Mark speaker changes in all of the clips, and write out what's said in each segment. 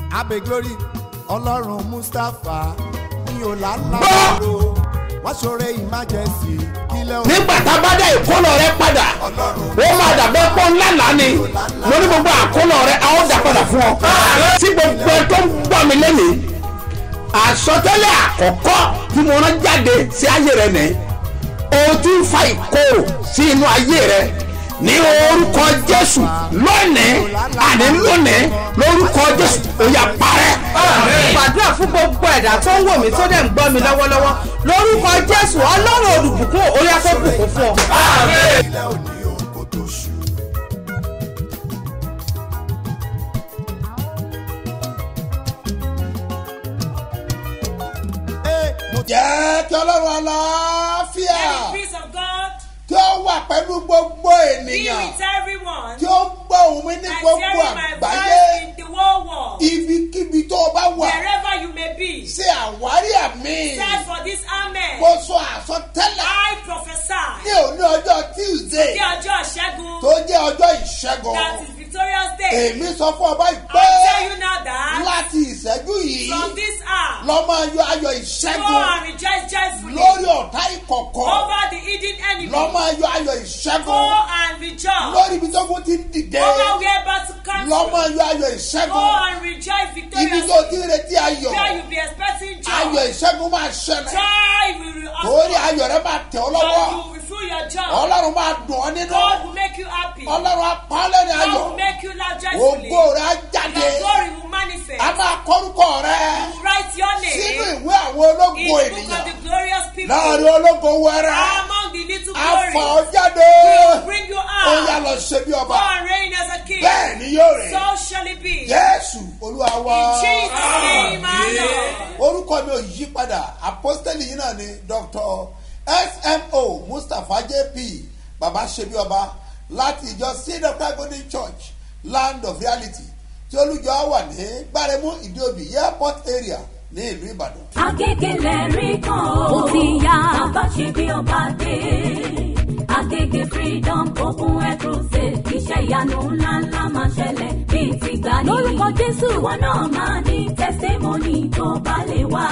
Speaker 1: abe glory ọlọ́run mustapha ní ọ̀làlàbọ̀rọ̀ wọ́n ṣoore emergency kílẹ̀ òun
Speaker 2: nígbà tá a bá dá ìkólọ rẹ padà ó máa dàbẹ́ pọ́ ńlá lánì mo ní gbogbo àkólọ rẹ a ó dà padà fún ọ. tí gbogbo ẹ tó ń gbọ́ mi lẹ́nìí àsọtẹ́lẹ̀ àkọ́kọ́ tí mo rán jáde sí ayé rẹ nìyí o ti ń fa ìkorò sí inú ayé rẹ ní orúkọ jésù lónìí àní lónìí lórúkọ jésù ó yá parẹ́.
Speaker 3: gbàdúrà fún gbogbo ẹ̀dá tó ń wò mí tó dẹ̀ ń gbọ́ mi lọ́wọ́lọ́wọ́ lórúkọ jésù ọlọ́run olùbùkún orí afẹ́bùkún fún ọ.
Speaker 1: kílẹ̀ òní òun kò tó ṣù. Ee, mo
Speaker 2: jẹ́ kí ọlọ́run àlàáfíà
Speaker 4: Let the peace of God
Speaker 2: kí ó wà pẹ̀lú gbogbo
Speaker 4: be
Speaker 2: ènìyàn
Speaker 4: with everyone
Speaker 2: tí ó ń gbọ́ òun mi ní
Speaker 4: that's
Speaker 2: gbogbo
Speaker 4: hearing my
Speaker 2: àgbáyé
Speaker 4: voice in the whole world.
Speaker 2: ibikíbi tó o bá wà
Speaker 4: Wherever you may be,
Speaker 2: ṣe àwárí àmì
Speaker 4: stand for this amen.
Speaker 2: mo sọ àsọtẹ́lẹ̀
Speaker 4: I prophesy
Speaker 2: ní òní ọjọ́ tuesday
Speaker 4: ní ọjọ́ ìṣẹ́gun
Speaker 2: tó jẹ́ ọjọ́ ìṣẹ́gun
Speaker 4: that is victorious day.
Speaker 2: èmi sọ fún ọba
Speaker 4: I
Speaker 2: ìpè
Speaker 4: tell you now that
Speaker 2: láti ìṣẹ́jú yìí
Speaker 4: from this hour,
Speaker 2: lọ́mọ ayọ̀ ayọ̀
Speaker 4: go
Speaker 2: ìṣẹ́gun
Speaker 4: and rejoice joyfully
Speaker 2: lórí ọ̀tá ìkọ̀kọ̀
Speaker 4: over the hidden enemy.
Speaker 2: lọ́mọ ayọ̀ ayọ̀
Speaker 4: Go
Speaker 2: ìṣẹ́gun
Speaker 4: and rejoice
Speaker 2: lórí ibi tó kún ti ń dìde
Speaker 4: over where battle comes
Speaker 2: lọ́mọ
Speaker 4: from.
Speaker 2: ayọ̀ ayọ̀
Speaker 4: Go
Speaker 2: ìṣẹ́gun
Speaker 4: and rejoice
Speaker 2: ibi tó ti
Speaker 4: victoriously
Speaker 2: ń retí ayọ̀
Speaker 4: where you be expecting
Speaker 2: ayọ̀
Speaker 4: joy.
Speaker 2: ìṣẹ́gun máa ṣẹlẹ̀
Speaker 4: Joy will be
Speaker 2: torí ayọ̀ rẹ máa tẹ̀ ọ́ lọ́wọ́
Speaker 4: God will fulfill your joy.
Speaker 2: ọlọ́run máa dùn ọ́ nínú
Speaker 4: God will make you happy. God
Speaker 2: ọlọ́run apálẹ̀ ní ayọ̀
Speaker 4: will make you laugh joyfully.
Speaker 2: ògo rẹ á jáde
Speaker 4: Your glory will manifest.
Speaker 2: a máa kọ́rúkọ rẹ
Speaker 4: You will write your
Speaker 2: sínú
Speaker 4: name
Speaker 2: ìwé àwọn
Speaker 4: in
Speaker 2: ológo
Speaker 4: the book of
Speaker 2: ènìyàn
Speaker 4: the glorious people.
Speaker 2: láàrin ológo wẹrẹ
Speaker 4: Among the little
Speaker 2: a fà ọ́
Speaker 4: glories,
Speaker 2: jáde
Speaker 4: will bring you
Speaker 2: ó yá
Speaker 4: out.
Speaker 2: lọ ṣe bí
Speaker 4: Go
Speaker 2: ọba
Speaker 4: and reign as a king.
Speaker 2: bẹ́ẹ̀ ni yóò rẹ̀
Speaker 4: So shall it be.
Speaker 2: jésù olúwa wá
Speaker 4: In Jesus' name, my Lord.
Speaker 2: orúkọ mi ò yí padà apostoli yìí náà ni dr smo mustapha jp baba ṣebí ọba láti ìjọ seed of christ golden church land of reality tí olùjọ wà ní gbáremú ìdíòbí airport area ní ìlú ìbàdàn.
Speaker 5: Agégélé rí kan ó ti yá. Bàbá ṣe bí ọba dé. Agége freedom open air crusade. Iṣẹ́ ìyanu ńláńlá máa ṣẹlẹ̀ bíi ti gbà ní. Lórúkọ Jésù. Ìwọ náà máa ní testimony tó bá lè wá.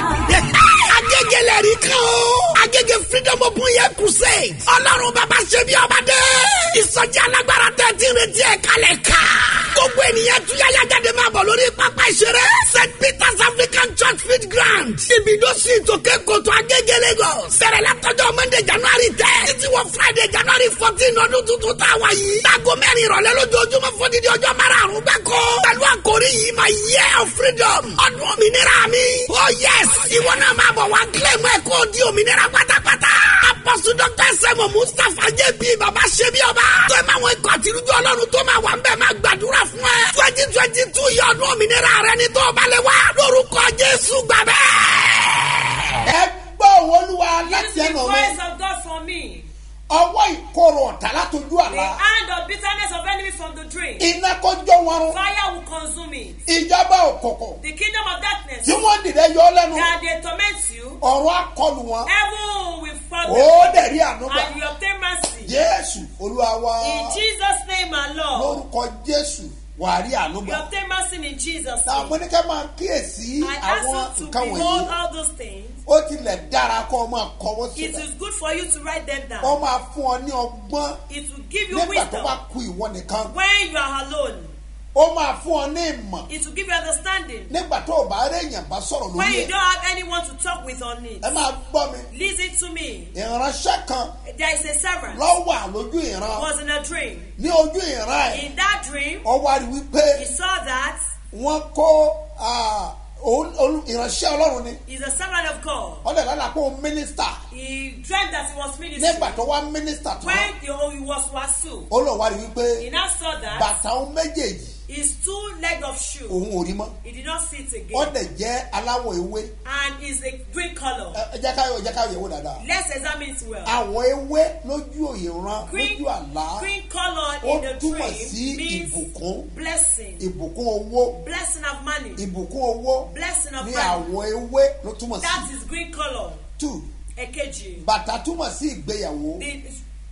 Speaker 2: agégélé rí kan o. agége freedom open air crusade. ọlọ́run bàbá ṣe bí ọba dé. ìsọjí alágbára tẹ́ ti retí ẹ̀ kalẹ̀ ká. gbogbo ènìyàn túyáyá jáde máa bọ̀ lórí pápá ìṣeré. st peters african church field ground. ibùdó sí ìtòkè kòtò agége lagos. bẹ̀rẹ̀ látọjọ́ monday january ten. títí wọ friday january fourteen ọdún tuntun tá a wá yìí. láago mẹ́rin ìrọ̀lẹ́ lójoojúmọ́ fún dídí ọjọ́ márùn-ún gbáko. pẹ̀lú àkórí yìí máa year of freedom. ọdún òmìnira mi. oh yes ìwọ náà máa bọ̀ wá kílẹ̀mù ẹ̀ kó di òmìnira pátápátá. apọ́sù dr sẹ́mu mustapha jp baba ṣẹ́bi ọba. tó ẹ máa wọn ikọ̀ àtirújọ ọlọ́run tó máa wà ń bẹ̀ máa gbàdúrà fún ẹ. twenty twenty two yẹ ọdún òmìnira rẹ ní tó o bá lè wá. lórúkọ jésù gbà bẹ́ẹ̀. ẹ gbọ́ olúwa
Speaker 4: Use the voice of God for me.
Speaker 2: ọwọ́ ìkorò ọ̀tá látọjú
Speaker 4: The
Speaker 2: àlá.
Speaker 4: hand of bitterness of enemy from the dream.
Speaker 2: iná kó jó wọn rún.
Speaker 4: Fire will consume it.
Speaker 2: ìjọba òkòkò
Speaker 4: The kingdom of darkness
Speaker 2: tí wọ́n dìde yọ ọ́ lẹ́nu.
Speaker 4: that they torment you,
Speaker 2: ọ̀rọ̀ akọlù wọn.
Speaker 4: heaven will fall
Speaker 2: ó dẹ̀rí ànúgbà.
Speaker 4: and you obtain mercy.
Speaker 2: jésù olúwa wa.
Speaker 4: In Jesus' name, my Lord.
Speaker 2: lórúkọ jésù wà á rí
Speaker 4: You
Speaker 2: ànúgbà.
Speaker 4: obtain mercy in Jesus'
Speaker 2: náà
Speaker 4: name.
Speaker 2: mo ní ká máa kíyèsí
Speaker 4: I ask
Speaker 2: àwọn
Speaker 4: you to
Speaker 2: nǹkan
Speaker 4: behold
Speaker 2: wọ̀nyí.
Speaker 4: all those things.
Speaker 2: ó tilẹ̀ dára kó o máa kọ́wọ́
Speaker 4: It
Speaker 2: sílẹ̀.
Speaker 4: is good for you to write them
Speaker 2: ó
Speaker 4: down.
Speaker 2: máa fún ọ ní ọgbọ́n
Speaker 4: It will give you
Speaker 2: nígbà tó
Speaker 4: wisdom
Speaker 2: bá ku ìwọ nìkan.
Speaker 4: when you are alone.
Speaker 2: ó máa fún ọ ní ìmọ̀
Speaker 4: It will give you understanding
Speaker 2: nígbà tó o bá rí èèyàn bá sọ̀rọ̀
Speaker 4: when
Speaker 2: lórí
Speaker 4: you
Speaker 2: ẹ̀.
Speaker 4: don't have anyone to talk with on it.
Speaker 2: ẹ máa gbọ́ mi.
Speaker 4: Listen to me.
Speaker 2: ìránṣẹ́ kan
Speaker 4: There is a servant
Speaker 2: lọ́wọ́ àlójú ìran
Speaker 4: was in a dream.
Speaker 2: ní ojú ìran ẹ̀
Speaker 4: In that dream,
Speaker 2: ọ wá rí wípé
Speaker 4: he saw that
Speaker 2: wọ́n kó ah, òun- òun- ìránṣẹ́ ọlọ́run ni
Speaker 4: he's a servant of God.
Speaker 2: ọ̀dẹ̀ lálẹ́ àpò mínísítà
Speaker 4: He dreamt that he was ministering.
Speaker 2: nígbà tó wá mínísítà tán
Speaker 4: When he, oh, he was wasu,
Speaker 2: ó lọ wá rí wípé
Speaker 4: he now saw that
Speaker 2: bàtà òun méjèèjì
Speaker 4: his two leg of shoe,
Speaker 2: òun ò rí mọ́
Speaker 4: he did not see it again.
Speaker 2: ọ̀dẹ̀ jẹ́ aláwọ̀ ewé
Speaker 4: And is a green color.
Speaker 2: Ẹ- ẹ jẹ́ káyọ̀ ẹ jẹ́ káyọ̀ yẹ̀wò dáadáa
Speaker 4: Let's examine it well.
Speaker 2: àwọ̀ ewé lójú ìran
Speaker 4: Green,
Speaker 2: lójú àlá
Speaker 4: green color
Speaker 2: ó
Speaker 4: in the
Speaker 2: túmọ̀ sí
Speaker 4: dream means
Speaker 2: ìbùkún
Speaker 4: blessing,
Speaker 2: ìbùkún owó
Speaker 4: blessing of money,
Speaker 2: ìbùkún owó
Speaker 4: blessing of
Speaker 2: ní
Speaker 4: money.
Speaker 2: àwọ̀ ewé ló túmọ̀ sí
Speaker 4: That is green color.
Speaker 2: two
Speaker 4: Èkejì.
Speaker 2: bàtà túmọ̀ sí ìgbéyàwó
Speaker 4: The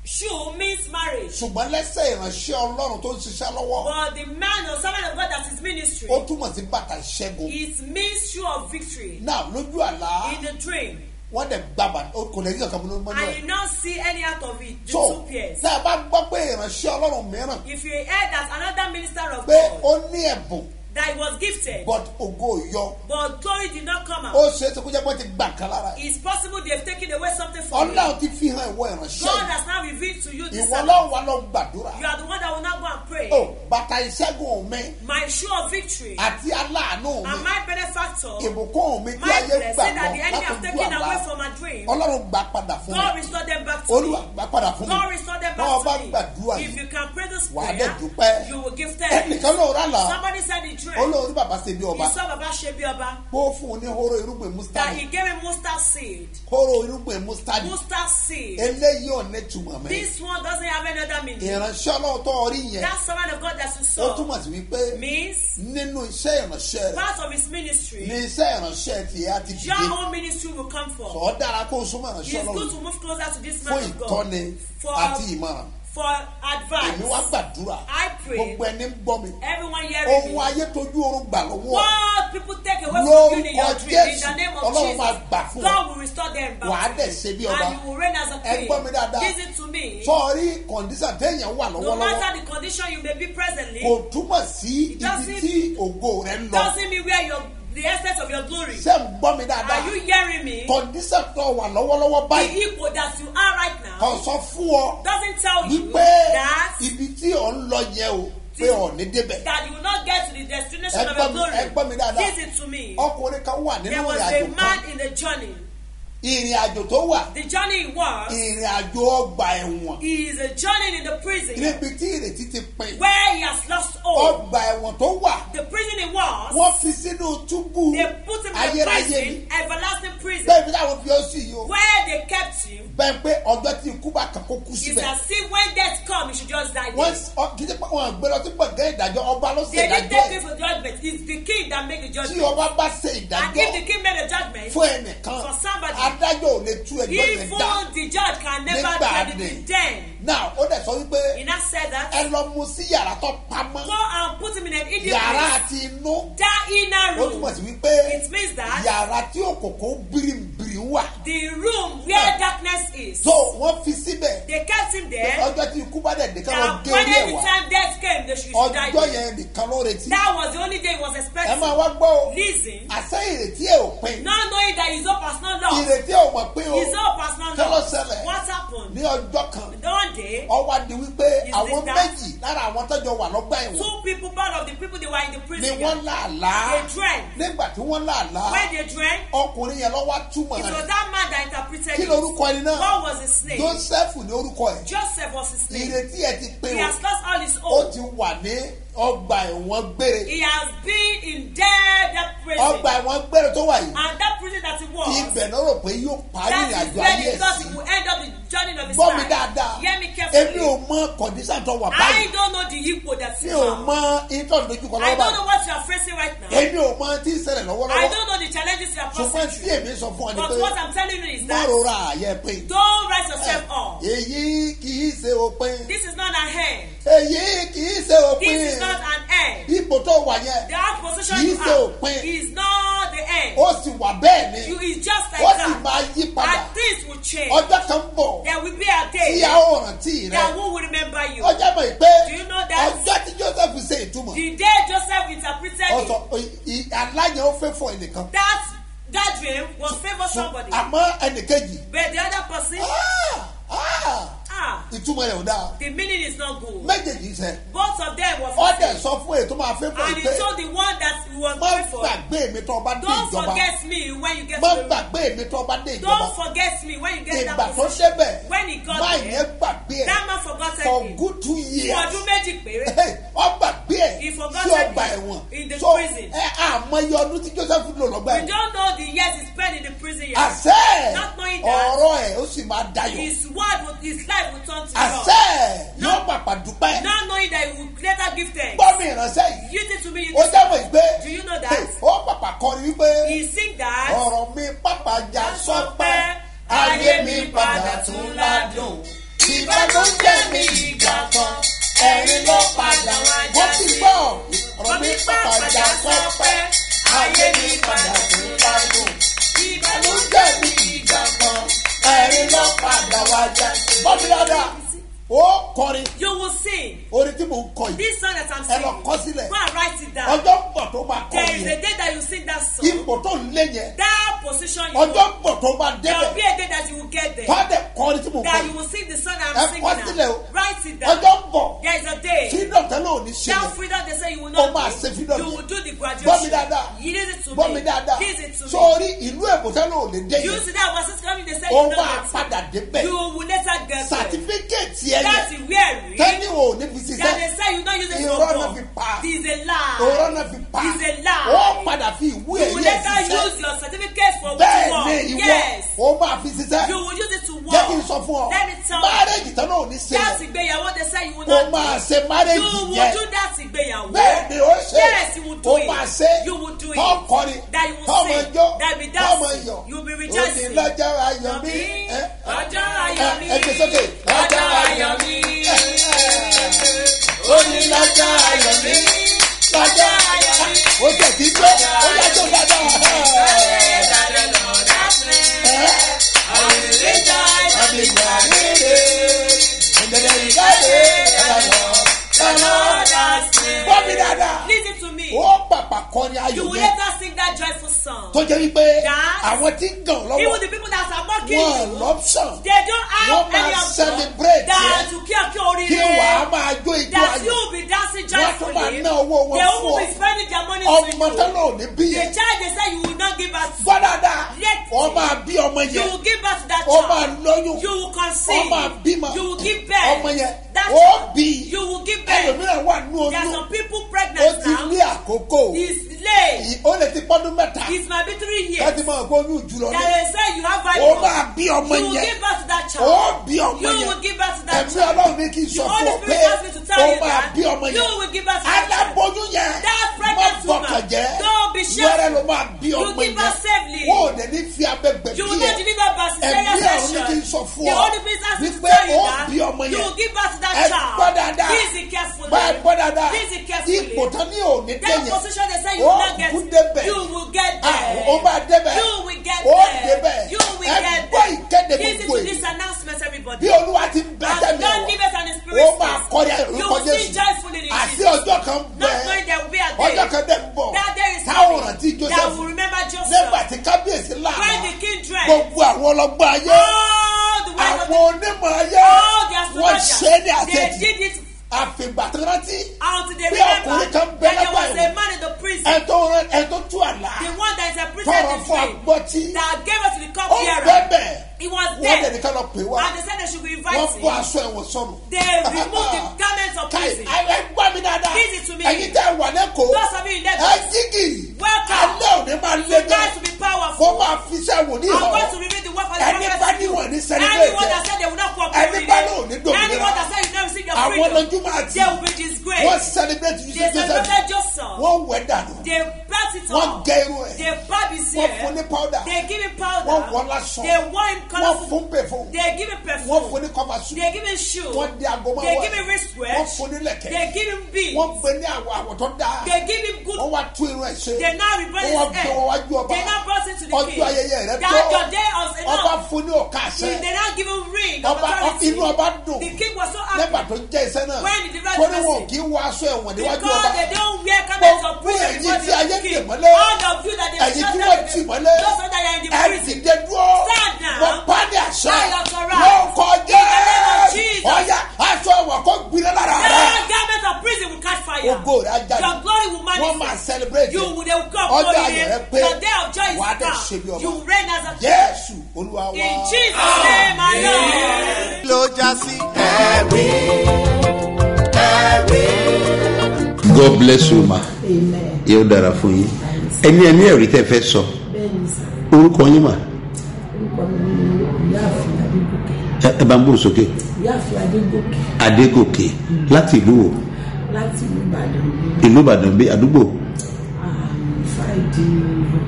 Speaker 4: shoe means marriage.
Speaker 6: ṣùgbọ́n lẹ́sẹ̀ ìránṣẹ́ ọlọ́run tó ń ṣiṣẹ́ lọ́wọ́
Speaker 4: But the man or servant of God that is ministry,
Speaker 6: ó túmọ̀ sí bàtà ìṣẹ́gun
Speaker 4: it means shoe of victory.
Speaker 6: náà lójú àlá
Speaker 4: In the dream,
Speaker 6: wọ́n dẹ̀ gba bàtà ó kò lè rí kankan mọ́
Speaker 4: and
Speaker 6: ẹ̀
Speaker 4: you now see any out of it, the
Speaker 6: so
Speaker 4: two pairs.
Speaker 6: tá a bá gbọ́ pé ìránṣẹ́ ọlọ́run mìíràn
Speaker 4: If you heard that another minister of
Speaker 6: pé
Speaker 4: God
Speaker 6: ó ní ẹ̀bùn
Speaker 4: that he was gifted,
Speaker 6: but ògo yọ
Speaker 4: but glory did not come
Speaker 6: ó
Speaker 4: out,
Speaker 6: ṣe é ṣe kó jẹ́ pé wọ́n ti gbà kan lára ẹ̀
Speaker 4: it's possible they've taken away something from you.
Speaker 6: ọlọ́run ti fi hàn ìwọ ìránṣẹ́
Speaker 4: God
Speaker 6: yìí.
Speaker 4: has now revealed to you this.
Speaker 6: ìwọ
Speaker 4: Sabbath.
Speaker 6: lọ́wọ́ wa lọ gbàdúrà
Speaker 4: You are the one that will not go and pray.
Speaker 6: ó bàtà ìṣẹ́gun mi
Speaker 4: My shoe of victory
Speaker 6: àti aláàánú mi
Speaker 4: and my benefactor,
Speaker 6: ìbùkún mi tí
Speaker 4: my
Speaker 6: ayé gbà
Speaker 4: blessing that
Speaker 6: lọ
Speaker 4: the enemy have
Speaker 6: látọjú
Speaker 4: taken away
Speaker 6: àlá
Speaker 4: from my dream,
Speaker 6: ọlọ́run gbà padà fún
Speaker 4: God
Speaker 6: mi
Speaker 4: restore them back to
Speaker 6: olúwa
Speaker 4: me.
Speaker 6: gbà padà fún mi
Speaker 4: God restore them
Speaker 6: bọ́ọ̀ bá
Speaker 4: back to
Speaker 6: gbàdúrà
Speaker 4: me. If
Speaker 6: yìí
Speaker 4: you can pray this
Speaker 6: wà á dẹ̀
Speaker 4: prayer,
Speaker 6: dúpẹ́
Speaker 4: you will give thanks.
Speaker 6: ẹnìkan ló rà là
Speaker 4: Somebody said in dream,
Speaker 6: olórí bàbá ṣe bí
Speaker 4: he
Speaker 6: ọba
Speaker 4: saw Baba Shebioba
Speaker 6: kó fún un ní hóró irúgbìn
Speaker 4: that
Speaker 6: mustard
Speaker 4: he gave him mustard seed.
Speaker 6: hóró irúgbìn mustard
Speaker 4: Mustard seed.
Speaker 6: eléyìí ò ní túmọ̀ mẹ́
Speaker 4: This one doesn't have any other meaning.
Speaker 6: ìránṣẹ́ ọlọ́run tó rí yẹn
Speaker 4: That servant of God that you
Speaker 6: ó
Speaker 4: saw
Speaker 6: túmọ̀ sí wípé
Speaker 4: means
Speaker 6: nínú iṣẹ́ ìránṣẹ́ rẹ̀
Speaker 4: part of his ministry.
Speaker 6: ní iṣẹ́ ìránṣẹ́ tiẹ̀ á ti
Speaker 4: Your
Speaker 6: dìde
Speaker 4: own ministry will come forth.
Speaker 6: ọ̀ dára kó o súnmọ́ ìránṣẹ́
Speaker 4: It's good
Speaker 6: ọlọ́run
Speaker 4: to move closer to this
Speaker 6: fún
Speaker 4: man of God.
Speaker 6: ìtọ́ni
Speaker 4: For,
Speaker 6: àti ìmọ̀ràn
Speaker 4: for
Speaker 6: èmi wá
Speaker 4: advice.
Speaker 6: gbàdúrà
Speaker 4: I pray.
Speaker 6: gbogbo ẹni ń gbọ́ mi
Speaker 4: Everyone hearing
Speaker 6: ohun
Speaker 4: me.
Speaker 6: ayé tójú oorun gbà lọ́wọ́
Speaker 4: What people take away from you in
Speaker 6: lórúkọ
Speaker 4: your dream in the
Speaker 6: jésù
Speaker 4: name of
Speaker 6: ọlọ́run máa
Speaker 4: Jesus.
Speaker 6: gbà fún ọ
Speaker 4: God will restore them back.
Speaker 6: wàá dẹ̀ ṣe bí ọba
Speaker 4: And you will reign as a
Speaker 6: ẹ
Speaker 4: king.
Speaker 6: gbọ́ mi dáadáa
Speaker 4: Listen to me.
Speaker 6: sọ́ọ́rí kọ̀ǹdíṣà téèyàn wà
Speaker 4: No
Speaker 6: lọ́wọ́lọ́wọ́
Speaker 4: matter the condition you may be presently,
Speaker 6: kò túmọ̀ sí
Speaker 4: It
Speaker 6: ibi
Speaker 4: doesn't-
Speaker 6: tí ògo rẹ̀ ń lọ
Speaker 4: doesn't mean where your the essence of your glory.
Speaker 6: ṣé ń gbọ́ mi dáadáa
Speaker 4: Are you hearing me?
Speaker 6: kọ̀ǹdíṣà tó wà lọ́wọ́lọ́wọ́
Speaker 4: The
Speaker 6: báyìí
Speaker 4: equal that you are right
Speaker 6: kò
Speaker 4: now
Speaker 6: sọ fún ọ
Speaker 4: doesn't tell you
Speaker 6: wípé
Speaker 4: that
Speaker 6: ibi tí ò ń lọ yẹn o pé ọ̀ ní débẹ̀
Speaker 4: that you will not get to the destination
Speaker 6: Ẹ
Speaker 4: of
Speaker 6: gbọ́
Speaker 4: your
Speaker 6: mi-
Speaker 4: glory.
Speaker 6: ẹ gbọ́ mi dáadáa.
Speaker 4: Listen to me.
Speaker 6: ọkùnrin kan wà nínú
Speaker 4: There was
Speaker 6: ìrìn
Speaker 4: a
Speaker 6: àjò
Speaker 4: man
Speaker 6: kan
Speaker 4: in the journey.
Speaker 6: ìrìn àjò tó wà
Speaker 4: The journey he was
Speaker 6: ìrìn àjò ọgbà ẹ̀wọ̀n
Speaker 4: is a journey in the prison
Speaker 6: níbi tí ìrètí ti pin
Speaker 4: where he has lost hope.
Speaker 6: ọgbà ẹ̀wọ̀n tó wà
Speaker 4: The prison he was,
Speaker 6: wọ́n fi sínú túbú
Speaker 4: they put him in a
Speaker 6: ayérayé ni
Speaker 4: prison, everlasting prison,
Speaker 6: bẹ́ẹ̀ bí táwọn fi ọ́ sí yìí o
Speaker 4: where they kept him.
Speaker 6: bẹ́ẹ̀ pé ọjọ́ tí ikú bá kàn kó kú
Speaker 4: It's
Speaker 6: síbẹ̀
Speaker 4: as if when death comes, you should just die
Speaker 6: wọ́n
Speaker 4: there.
Speaker 6: ọ- kì í ṣe pé wọ́n gbé lọ sí gbọ̀ngàn ìdájọ́ ọba ló ṣe
Speaker 4: They didn't
Speaker 6: ìdájọ́
Speaker 4: take
Speaker 6: ẹ̀
Speaker 4: him for judgment. It's the king that make the
Speaker 6: tí
Speaker 4: judgment.
Speaker 6: ọba bá ṣe
Speaker 4: And
Speaker 6: ìdájọ́
Speaker 4: if the king made a judgment,
Speaker 6: fún ẹnìkan
Speaker 4: for somebody,
Speaker 6: adájọ́ ò lè tú ẹgbẹ́ yẹn
Speaker 4: even
Speaker 6: dá
Speaker 4: the judge can never
Speaker 6: Nígbà
Speaker 4: credit
Speaker 6: ni.
Speaker 4: it then.
Speaker 6: náà ó dẹ̀ sọ wípé
Speaker 4: He now said that,
Speaker 6: ẹ lọ mú sí yàrá tó pamọ́
Speaker 4: go and put him in an hidden
Speaker 6: yàrá
Speaker 4: place.
Speaker 6: àti inú
Speaker 4: That inner
Speaker 6: ó túmọ̀
Speaker 4: room,
Speaker 6: sí wípé
Speaker 4: it means that
Speaker 6: yàrá tí òkòkò bìrìbìrì wà
Speaker 4: the room where darkness is,
Speaker 6: tó wọ́n fi síbẹ̀
Speaker 4: they kept him there.
Speaker 6: ọjọ́ tí ikú bá dẹ̀ dé ká lọ
Speaker 4: That
Speaker 6: gé
Speaker 4: when
Speaker 6: orí ẹ̀
Speaker 4: every
Speaker 6: wá
Speaker 4: time death came, they should should die.
Speaker 6: ọjọ́
Speaker 4: there.
Speaker 6: yẹn nìkan ló retí
Speaker 4: That was the only day he was
Speaker 6: ẹ
Speaker 4: expecting.
Speaker 6: máa wá gbọ́ o
Speaker 4: Listen,
Speaker 6: àṣẹ ìrètí ẹ̀ ò pin
Speaker 4: not knowing that his hope has not lost.
Speaker 6: ìrètí ẹ̀ ò mọ̀ pé o
Speaker 4: His hope has not
Speaker 6: Kí ló
Speaker 4: lost.
Speaker 6: ṣẹlẹ̀?
Speaker 4: What happened?
Speaker 6: ní ọjọ́ kan
Speaker 4: One day,
Speaker 6: ọwọ́ di wípé
Speaker 4: Is
Speaker 6: àwọn
Speaker 4: this that?
Speaker 6: méjì lára àwọn tọ́jọ́ wà lọ́gbà ẹ̀wọ̀n
Speaker 4: two people, part of the people they were in the
Speaker 6: ni
Speaker 4: prison,
Speaker 6: wọ́n làálàá
Speaker 4: they drank.
Speaker 6: nígbà tí wọ́n làálàá
Speaker 4: When they drank,
Speaker 6: ọkùnrin yẹn lọ́wọ́ túmọ̀
Speaker 4: it was
Speaker 6: rẹ̀
Speaker 4: that man that interpreted
Speaker 6: kí
Speaker 4: it.
Speaker 6: lorúkọ ẹni náà
Speaker 4: What was his name?
Speaker 6: joseph ní orúkọ ẹ̀
Speaker 4: Joseph was his name.
Speaker 6: ìrètí ẹ̀ ti pé
Speaker 4: He
Speaker 6: o
Speaker 4: has lost all his
Speaker 6: ó
Speaker 4: hope.
Speaker 6: ti wà ní ọgbà ẹ̀wọ̀n gbére
Speaker 4: He has been in dead that prison.
Speaker 6: ọgbà ẹ̀wọ̀n gbére tó wà yìí
Speaker 4: And that prison that he was,
Speaker 6: ibẹ̀ náà rò pé yóò parí
Speaker 4: that
Speaker 6: ìrìn
Speaker 4: is
Speaker 6: àjò
Speaker 4: where
Speaker 6: ayé
Speaker 4: he
Speaker 6: ẹ̀
Speaker 4: thought
Speaker 6: sí
Speaker 4: he would end up the journey of his
Speaker 6: gbọ́ mi
Speaker 4: life.
Speaker 6: dáadáa
Speaker 4: Hear me
Speaker 6: èmi
Speaker 4: carefully.
Speaker 6: ò mọ kọ̀dísàn tó wà
Speaker 4: I
Speaker 6: báyìí
Speaker 4: don't know the equal that
Speaker 6: mi
Speaker 4: you
Speaker 6: ò
Speaker 4: have.
Speaker 6: mọ ìtọ́ ìdójúkọ
Speaker 4: I
Speaker 6: lọ́wọ́
Speaker 4: don't know
Speaker 6: báyìí
Speaker 4: what you are facing right now.
Speaker 6: èmi ò mọ tí ń ṣẹlẹ̀
Speaker 4: I
Speaker 6: lọ́wọ́lọ́wọ́
Speaker 4: don't know the challenges you are
Speaker 6: ṣùgbọ́n
Speaker 4: passing
Speaker 6: tí
Speaker 4: through.
Speaker 6: èmi sọ fún ọ ni
Speaker 4: But
Speaker 6: pé
Speaker 4: what I'm telling you is
Speaker 6: má
Speaker 4: that
Speaker 6: rora àyẹ pé
Speaker 4: don't write yourself off.
Speaker 6: èyí kì í ṣe òpin
Speaker 4: This is not an end.
Speaker 6: èyí kì í ṣe òpin
Speaker 4: This is not an end.
Speaker 6: ipò tó wà yẹn
Speaker 4: The out position
Speaker 6: Kì í
Speaker 4: you
Speaker 6: ṣe
Speaker 4: have
Speaker 6: òpin.
Speaker 4: is not the end.
Speaker 6: ó sì wà bẹ́ẹ̀ ni
Speaker 4: You is just
Speaker 6: ó
Speaker 4: like
Speaker 6: sì
Speaker 4: that.
Speaker 6: máa yí padà
Speaker 4: And things will change.
Speaker 6: ọjọ́ kan ń bọ̀
Speaker 4: There will be a
Speaker 6: tí
Speaker 4: day
Speaker 6: a ó rántí rẹ
Speaker 4: that who will remember you.
Speaker 6: ọjọ́ mọ̀ pé
Speaker 4: Do you know that?
Speaker 6: ọjọ́ tí joseph ṣe ìtumọ̀
Speaker 4: The day Joseph interpreted
Speaker 6: ó
Speaker 4: it,
Speaker 6: sọ ì- aláyẹn ó fẹ́ fọ ẹnìkan
Speaker 4: that that dream was favor somebody.
Speaker 6: àmọ́ ẹnìkejì
Speaker 4: But the other person,
Speaker 6: ah, ah,
Speaker 4: ah,
Speaker 6: ìtumọ̀ rẹ̀ ò dáa
Speaker 4: the meaning is not good.
Speaker 6: méjèèjì sẹ
Speaker 4: Both of them were
Speaker 6: ọdẹ
Speaker 4: fulfilled.
Speaker 6: sọ fún èyí tó máa fẹ́ fọ
Speaker 4: And he
Speaker 6: ìpè
Speaker 4: told the one that he was
Speaker 6: má
Speaker 4: praying for,
Speaker 6: gbàgbé mi tó ọba dé
Speaker 4: don't
Speaker 6: ìjọba
Speaker 4: forget me when you get
Speaker 6: má
Speaker 4: to the
Speaker 6: gbàgbé mi tó ọba dé ìjọba
Speaker 4: Don't forget me when you get
Speaker 6: ìgbà
Speaker 4: that
Speaker 6: tó
Speaker 4: position.
Speaker 6: débẹ̀
Speaker 4: When he got
Speaker 6: má
Speaker 4: there,
Speaker 6: yẹn gbàgbé ẹ̀
Speaker 4: that man forgot
Speaker 6: for
Speaker 4: him.
Speaker 6: good two
Speaker 4: Fún
Speaker 6: years
Speaker 4: ọdún méjì péré.
Speaker 6: ọ gbàgbé ẹ̀
Speaker 4: He forgot
Speaker 6: sí ọgbà
Speaker 4: it
Speaker 6: ẹ̀wọ̀n
Speaker 4: in the
Speaker 6: so
Speaker 4: prison.
Speaker 6: ẹ àmọye ọdún tí joseph lò lọ́gbà
Speaker 4: We
Speaker 6: ẹ̀wọ̀n
Speaker 4: don't know the years he spent in the prison yet.
Speaker 6: àṣẹ
Speaker 4: Not knowing that.
Speaker 6: ọ̀rọ̀ ẹ̀ ó sì máa dayọ̀
Speaker 4: His word, will, his life will turn to
Speaker 6: àṣẹ
Speaker 4: God.
Speaker 6: yóò pàpà dúpẹ́
Speaker 4: Not knowing that he will later give thanks.
Speaker 6: gbọ́ mi ìránṣẹ́ yìí
Speaker 4: You think to me, you
Speaker 6: ó jábọ̀ ìgbé
Speaker 4: Do you know that?
Speaker 6: ó pàpà kọrin wípé
Speaker 4: He sing that.
Speaker 6: ọ̀rọ̀ mi pàpà já sọ́pẹ́ ayé mi padà tún ládùn ìbànú ọ̀rọ̀ mi pàpàjà sọpẹ́ ayé mi padà fún lágùn ìbànújẹ́ mi ìjàngbọ̀n ẹ̀rín lọ padà wá jẹ́ bọ́bí dáadáa ó kọrin
Speaker 4: You will sing.
Speaker 6: orin tí mò ń kọ yìí
Speaker 4: This song that I'm
Speaker 6: ẹ lọ
Speaker 4: singing.
Speaker 6: kọ sílẹ̀
Speaker 4: Go and write it down.
Speaker 6: ọjọ́ pọ̀ tó máa kọ
Speaker 4: There is a
Speaker 6: yẹn
Speaker 4: day that you sing that song.
Speaker 6: ipò tó ń lé yẹn
Speaker 4: That position you
Speaker 6: ọjọ́
Speaker 4: want.
Speaker 6: pọ̀ tó máa
Speaker 4: There will be
Speaker 6: débẹ̀
Speaker 4: a day that you will get there.
Speaker 6: tọ́dẹ̀ kọrin tí mò ń kọ
Speaker 4: That you
Speaker 6: yìí
Speaker 4: will sing the song that
Speaker 6: ẹ
Speaker 4: I'm
Speaker 6: kọ
Speaker 4: singing
Speaker 6: sílẹ̀
Speaker 4: now.
Speaker 6: o
Speaker 4: Write it down.
Speaker 6: ọjọ́ pọ̀
Speaker 4: There is a day.
Speaker 6: freedom tẹ́lẹ̀ ò ní ṣe
Speaker 4: That
Speaker 6: yẹn
Speaker 4: freedom they say you will
Speaker 6: Ó
Speaker 4: not
Speaker 6: máa
Speaker 4: do.
Speaker 6: ṣe freedom
Speaker 4: You
Speaker 6: yẹn.
Speaker 4: will do the
Speaker 6: gbọ́ mi
Speaker 4: graduation.
Speaker 6: dáadáa
Speaker 4: Listen to
Speaker 6: gbọ́
Speaker 4: me.
Speaker 6: mi dáadáa
Speaker 4: Listen to me.
Speaker 6: sórí ìlú èbó tẹ́lẹ̀ ò lè dé
Speaker 4: You
Speaker 6: yẹn
Speaker 4: see that was coming, they said
Speaker 6: ó
Speaker 4: you
Speaker 6: máa
Speaker 4: know
Speaker 6: padà débẹ̀
Speaker 4: You will later get there.
Speaker 6: sàtífíkẹ́ẹ̀tì ẹ̀
Speaker 4: That's
Speaker 6: yẹn
Speaker 4: where we
Speaker 6: tẹ́lẹ̀ ò ní fi
Speaker 4: that they
Speaker 6: ṣiṣẹ́
Speaker 4: say you don't use it
Speaker 6: Irọ́
Speaker 4: for
Speaker 6: náà
Speaker 4: God.
Speaker 6: fi pa.
Speaker 4: This is a lie.
Speaker 6: òrọ́ náà fi pa
Speaker 4: It's a lie.
Speaker 6: ó padà fi ìwé
Speaker 4: You
Speaker 6: ẹ̀rí
Speaker 4: will
Speaker 6: ẹ̀
Speaker 4: later use
Speaker 6: ṣiṣẹ́
Speaker 4: your certificate for what
Speaker 6: bẹ́ẹ̀
Speaker 4: you want.
Speaker 6: ni ìwọ
Speaker 4: Yes.
Speaker 6: ó máa fi ṣiṣẹ́
Speaker 4: You will use it to work.
Speaker 6: jẹ́ kí n sọ fún ọ
Speaker 4: Let me tell you.
Speaker 6: márẹ́jì tán náà ò ní ṣe
Speaker 4: That's
Speaker 6: yẹn
Speaker 4: ìgbéyàwó they say you will
Speaker 6: ó
Speaker 4: not
Speaker 6: máa
Speaker 4: do.
Speaker 6: ṣe márẹ́jì
Speaker 4: You will
Speaker 6: yẹn
Speaker 4: do that ìgbéyàwó.
Speaker 6: bẹ́ẹ̀ ni ó ṣe
Speaker 4: Yes, you will do
Speaker 6: ó
Speaker 4: it.
Speaker 6: máa ṣe
Speaker 4: You will do it.
Speaker 6: tọkọrin
Speaker 4: That you will
Speaker 6: tọmọ
Speaker 4: sing.
Speaker 6: ijó
Speaker 4: That you will be
Speaker 6: tọmọ
Speaker 4: dancing.
Speaker 6: iyọ̀
Speaker 4: You will be
Speaker 6: ó ní
Speaker 4: rejoicing.
Speaker 6: lọ́jọ́ ayọ̀ mi ẹ́
Speaker 4: Ọjọ́ ayọ̀ mi.
Speaker 6: ẹ gbé sókè
Speaker 4: Ọjọ́ ayọ̀ mi.
Speaker 6: ó ní lọ́jọ́ ayọ̀ mi lọ́jọ́ ayọ̀ mi ó tẹ̀ kí jó ó yá jó dáadáa. Àbí ìgbà rere ìdẹ̀dẹ̀ ìjáde gbọ́ mi dáadáa
Speaker 4: Listen to me.
Speaker 6: ó pàpà kọrin ayọ̀
Speaker 4: You will
Speaker 6: yẹn
Speaker 4: later sing that joyful song.
Speaker 6: tó jẹ́ wípé
Speaker 4: That-
Speaker 6: àwọn tí ń gàn lọ́wọ́
Speaker 4: Even the people that are mocking
Speaker 6: wọn
Speaker 4: you.
Speaker 6: lọ́pṣọ̀n
Speaker 4: They don't have
Speaker 6: Wọ́n máa
Speaker 4: any option
Speaker 6: celebrate
Speaker 4: than
Speaker 6: yẹn.
Speaker 4: to kí ọkí oríire.
Speaker 6: kí wàá máa jó ijó
Speaker 4: That
Speaker 6: ayọ̀
Speaker 4: you will be dancing
Speaker 6: Wọ́n tún máa
Speaker 4: joyfully.
Speaker 6: ná owó wọn
Speaker 4: They
Speaker 6: fún
Speaker 4: will
Speaker 6: ọ.
Speaker 4: be spending their money to
Speaker 6: ọmọ
Speaker 4: you.
Speaker 6: tẹ́lẹ̀ ò ní bí
Speaker 4: The
Speaker 6: yẹn
Speaker 4: child they say you will not give birth to.
Speaker 6: gbọ́ dáadáa
Speaker 4: Yet
Speaker 6: wọ́n máa bí ọmọ
Speaker 4: You
Speaker 6: yẹn
Speaker 4: will give birth to that
Speaker 6: ó máa
Speaker 4: child.
Speaker 6: lóyún
Speaker 4: You will
Speaker 6: ó
Speaker 4: conceive.
Speaker 6: máa bímọ
Speaker 4: You will give birth.
Speaker 6: ọmọ yẹn
Speaker 4: That
Speaker 6: ó
Speaker 4: child.
Speaker 6: bí
Speaker 4: You will give birth.
Speaker 6: ẹlòmíràn wà ní
Speaker 4: There are
Speaker 6: oyún
Speaker 4: some people
Speaker 6: ó
Speaker 4: pregnant
Speaker 6: ti
Speaker 4: now.
Speaker 6: ní àkókò
Speaker 4: It's late.
Speaker 6: Ì- ó lè ti pọ́dún mẹ́ta
Speaker 4: It might be three
Speaker 6: láti
Speaker 4: years.
Speaker 6: máa gbóyún jùlọ
Speaker 4: That
Speaker 6: ní
Speaker 4: they say you have
Speaker 6: ó
Speaker 4: virus.
Speaker 6: máa bí ọmọ
Speaker 4: You will
Speaker 6: yẹn
Speaker 4: give birth to that child.
Speaker 6: ó bí ọmọ
Speaker 4: You
Speaker 6: yẹn
Speaker 4: will give birth to that
Speaker 6: ẹ̀mí
Speaker 4: child.
Speaker 6: ọlọ́run ní kí n
Speaker 4: The
Speaker 6: sọ fún
Speaker 4: Holy
Speaker 6: ọ
Speaker 4: Spirit
Speaker 6: pé
Speaker 4: asked me to tell
Speaker 6: ó
Speaker 4: you
Speaker 6: máa
Speaker 4: that
Speaker 6: bí ọmọ
Speaker 4: you
Speaker 6: yẹn
Speaker 4: will give birth to that child.
Speaker 6: aláboyún yẹn
Speaker 4: That
Speaker 6: má
Speaker 4: pregnant
Speaker 6: fọkàn
Speaker 4: woman.
Speaker 6: jẹ́
Speaker 4: Don't be
Speaker 6: wẹ́rẹ́ ló
Speaker 4: shameful.
Speaker 6: máa bí
Speaker 4: You
Speaker 6: ọmọ
Speaker 4: give
Speaker 6: yẹn
Speaker 4: birth safely.
Speaker 6: wọ́n ò dẹ̀ ní fi abẹ́gbẹ̀
Speaker 4: You
Speaker 6: bí
Speaker 4: will not
Speaker 6: ẹ̀
Speaker 4: deliver by
Speaker 6: ẹ̀mí
Speaker 4: cesarean
Speaker 6: ọ̀run ní kí n
Speaker 4: section.
Speaker 6: sọ fún
Speaker 4: The
Speaker 6: ọ
Speaker 4: Holy Spirit asked me to
Speaker 6: wípé
Speaker 4: tell you
Speaker 6: ó
Speaker 4: that
Speaker 6: bí ọmọ
Speaker 4: you
Speaker 6: yẹn
Speaker 4: will give birth to that
Speaker 6: ẹ
Speaker 4: child.
Speaker 6: gbọ́ dáadáa
Speaker 4: Listen carefully.
Speaker 6: bá ẹ gbọ́ dáadáa
Speaker 4: Listen carefully.
Speaker 6: ipò tán ní òní
Speaker 4: That
Speaker 6: dẹ́yẹn
Speaker 4: position they say you
Speaker 6: ó
Speaker 4: will not get.
Speaker 6: kú débẹ̀
Speaker 4: You will get
Speaker 6: Ah,
Speaker 4: there.
Speaker 6: ó máa débẹ̀
Speaker 4: You will get
Speaker 6: ó
Speaker 4: there.
Speaker 6: débẹ̀
Speaker 4: You will
Speaker 6: ẹ
Speaker 4: get
Speaker 6: gbọ́
Speaker 4: there.
Speaker 6: ìkéde
Speaker 4: Listen
Speaker 6: gbogbo
Speaker 4: to
Speaker 6: èyí
Speaker 4: this announcement, everybody.
Speaker 6: bí olúwa ti ń bẹ́
Speaker 4: As
Speaker 6: sẹ́mi
Speaker 4: God
Speaker 6: ọ̀wọ́
Speaker 4: giveth and His
Speaker 6: ó
Speaker 4: Spirit
Speaker 6: máa
Speaker 4: says,
Speaker 6: kọ́rí
Speaker 4: You
Speaker 6: orúkọ
Speaker 4: will sing
Speaker 6: jésù
Speaker 4: joyfully in
Speaker 6: àti
Speaker 4: Jesus.
Speaker 6: ọjọ́ kan
Speaker 4: Not knowing
Speaker 6: bẹ́ẹ̀
Speaker 4: there will be a
Speaker 6: ọjọ́
Speaker 4: day.
Speaker 6: kan dẹ̀ ń bọ̀
Speaker 4: That day is
Speaker 6: táwọn
Speaker 4: coming.
Speaker 6: rántí
Speaker 4: That
Speaker 6: joseph
Speaker 4: will remember
Speaker 6: nígbà
Speaker 4: Joseph.
Speaker 6: tí kábíyèsí
Speaker 4: When
Speaker 6: láàmú
Speaker 4: the king dreamt.
Speaker 6: gbogbo àwọn ọlọ́gbọ́n ayé
Speaker 4: All the way of
Speaker 6: àwọn
Speaker 4: the
Speaker 6: onímọ̀ ayé
Speaker 4: all the
Speaker 6: wọ́n ṣe é ní
Speaker 4: astrologers. They
Speaker 6: àṣetì
Speaker 4: did it
Speaker 6: àfìgbà tó rántí
Speaker 4: until they
Speaker 6: Bí
Speaker 4: remember
Speaker 6: ọkùnrin kan
Speaker 4: that
Speaker 6: bẹ
Speaker 4: there was
Speaker 6: lágbàáyé.
Speaker 4: a man in the prison.
Speaker 6: ẹ̀tọ́ rán- ẹ̀tọ́ tú àlá
Speaker 4: The one that is a prisoner
Speaker 6: tọrọ
Speaker 4: in
Speaker 6: fún
Speaker 4: dream.
Speaker 6: agbọ́tí
Speaker 4: That gave us to the cup
Speaker 6: ó
Speaker 4: bearer.
Speaker 6: bẹ́ẹ̀
Speaker 4: He was
Speaker 6: wọ́n dẹ̀
Speaker 4: there.
Speaker 6: nìkan lọ pè wá
Speaker 4: And they said they should be
Speaker 6: wọ́n
Speaker 4: invited.
Speaker 6: bọ́ aṣọ ẹ̀wọ̀n sọnù.
Speaker 4: They removed the garments of
Speaker 6: Káì,
Speaker 4: prison.
Speaker 6: ẹ gbọ́ mi dáadáa
Speaker 4: Listen to me.
Speaker 6: ẹ̀yin tẹ́ wà lẹ́kọ̀ọ́
Speaker 4: Those of you in
Speaker 6: ẹ
Speaker 4: Lagos,
Speaker 6: jígì
Speaker 4: Welcome.
Speaker 6: alẹ́ òní máa lé
Speaker 4: tonight
Speaker 6: gan
Speaker 4: to be
Speaker 6: kó
Speaker 4: powerful.
Speaker 6: máa fi iṣẹ́ wò ní
Speaker 4: I'm
Speaker 6: ìhọ̀
Speaker 4: going to reveal the work of the
Speaker 6: Ẹni
Speaker 4: prophet
Speaker 6: bá
Speaker 4: to you.
Speaker 6: níwọ̀n ní celebrate
Speaker 4: Anyone
Speaker 6: ẹ.
Speaker 4: that said they will not cooperate
Speaker 6: Ẹni
Speaker 4: with
Speaker 6: bá
Speaker 4: you.
Speaker 6: náà ò ní dòmìnira.
Speaker 4: Anyone that said you never receive your
Speaker 6: àwọn
Speaker 4: freedom.
Speaker 6: lójú máa tì
Speaker 4: They will be disgraced.
Speaker 6: wọ́n celebrate
Speaker 4: They
Speaker 6: Joseph
Speaker 4: celebrated Joseph.
Speaker 6: wọ́n wẹ̀ dànù
Speaker 4: They brought it
Speaker 6: wọ́n
Speaker 4: up.
Speaker 6: gẹ irun ẹ̀
Speaker 4: They barb his
Speaker 6: wọ́n fún
Speaker 4: hair.
Speaker 6: ní powder
Speaker 4: They give him powder.
Speaker 6: wọ́n wọ́n lásán
Speaker 4: They wore him
Speaker 6: wọ́n
Speaker 4: colorful.
Speaker 6: fún pẹ̀fún
Speaker 4: They give him
Speaker 6: wọ́n
Speaker 4: perfume.
Speaker 6: fún ní cover suit
Speaker 4: They give him shoe.
Speaker 6: wọ́n di aago máa
Speaker 4: They
Speaker 6: wọ̀
Speaker 4: give him
Speaker 6: ẹ̀
Speaker 4: wristwatch.
Speaker 6: wọ́n fún ní lẹ̀kẹ̀
Speaker 4: They give him beads.
Speaker 6: wọ́n gbé ní àwọ̀ àwọ̀ tó dáa
Speaker 4: They give him good.
Speaker 6: wọ́n wá tún irun ẹ̀ ṣe
Speaker 4: They now rebrand
Speaker 6: wọ́n
Speaker 4: his
Speaker 6: gbé wọn wájú
Speaker 4: hair.
Speaker 6: ọba
Speaker 4: They now brought him to the
Speaker 6: ọjọ́
Speaker 4: king.
Speaker 6: ayẹyẹ rẹ
Speaker 4: That
Speaker 6: tó
Speaker 4: your day was
Speaker 6: ọba
Speaker 4: enough.
Speaker 6: fún ní ọ̀ka àṣẹ
Speaker 4: They now give him ring of
Speaker 6: ọba
Speaker 4: authority.
Speaker 6: inú ọba dùn
Speaker 4: The king was so
Speaker 6: nígbà
Speaker 4: happy
Speaker 6: tó jẹ́ iṣẹ́ náà
Speaker 4: When the divine
Speaker 6: torí wọn
Speaker 4: mercy.
Speaker 6: kì í wọ aṣọ ẹ̀wọ̀n níwájú
Speaker 4: because
Speaker 6: ọba
Speaker 4: they don't wear garments of
Speaker 6: Gbogbo
Speaker 4: prison
Speaker 6: ẹ̀yin
Speaker 4: before
Speaker 6: tí ayé
Speaker 4: the
Speaker 6: dè
Speaker 4: king.
Speaker 6: mọ́lẹ̀,
Speaker 4: All of you that they
Speaker 6: ẹ̀yin
Speaker 4: shut
Speaker 6: tí
Speaker 4: down
Speaker 6: wọ́n
Speaker 4: the-
Speaker 6: tì mọ́lẹ̀,
Speaker 4: those that are in the
Speaker 6: ẹ
Speaker 4: prison.
Speaker 6: dìde dúró
Speaker 4: Stand now.
Speaker 6: mo pa ní àṣẹ
Speaker 4: By your Torah.
Speaker 6: wọ́n kọjá
Speaker 4: In the name of Jesus.
Speaker 6: ọ̀yà aṣọ ẹ̀wọ̀n kó gbiná lára rẹ̀
Speaker 4: That garment of prison will catch fire.
Speaker 6: ògo rẹ̀ á jáde
Speaker 4: Your glory will
Speaker 6: wọ́n máa
Speaker 4: manifest.
Speaker 6: celebrate
Speaker 4: You will they will come
Speaker 6: ọjọ́
Speaker 4: glory.
Speaker 6: ayọ̀ rẹ pé
Speaker 4: Your day of joy is
Speaker 6: wàá dẹ̀ ṣe bí
Speaker 4: come.
Speaker 6: ọba
Speaker 4: You will reign as a king.
Speaker 6: Jésù olúwa wa.
Speaker 4: In Jesus' name, I know.
Speaker 1: ló já sí ẹ̀rí ẹ̀rí.
Speaker 7: god bless you ma yóò dára fún yín ẹni ẹni ẹ̀rí tẹ́ fẹ́ sọ
Speaker 8: bẹ́ẹ̀ni sá
Speaker 7: orúkọ yín mà
Speaker 8: orúkọ mi ni ìyáàfin adégòkè
Speaker 7: ẹ ẹ bá ń gbòòrò sókè
Speaker 8: ìyáàfin adégòkè
Speaker 7: adégòkè láti ìlú wo
Speaker 8: láti ìlú ìbàdàn
Speaker 7: ìlú ìbàdàn bí àdúgbò
Speaker 8: ṣáìdì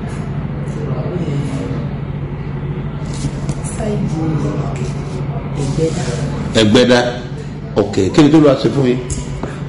Speaker 8: ṣáìdì ẹgbẹdà
Speaker 7: ẹgbẹdá ok kí ni tó lọ ṣe fún yín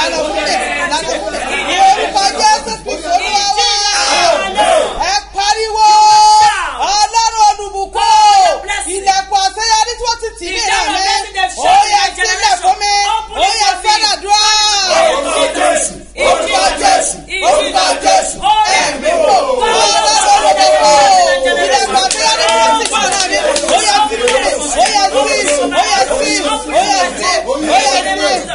Speaker 6: lànà fún mi lànà fún mi ní orúkọ jésù kristu olúwa wá ẹ pariwo ọlọ́run olùbùkún ilẹ̀kùn àṣeyọrí tí wọ́n ti tì ní ìlànà mi ó yẹ sílẹ̀ fún mi ó yẹ sọ́dọ̀dúrà
Speaker 4: Orúkọ Jésù,
Speaker 6: orúkọ jésù orúkọ jésù ẹ̀mí wò ọlọ́run olùbùkún ilẹ̀kùn àṣeyọrí tí wọ́n ti tì ní ìlànà mi ó yẹ sí mi ó yẹ sí ó yẹ sí ó yẹ sí ó yẹ sí ó yẹ sí ó yẹ sí ó yẹ sí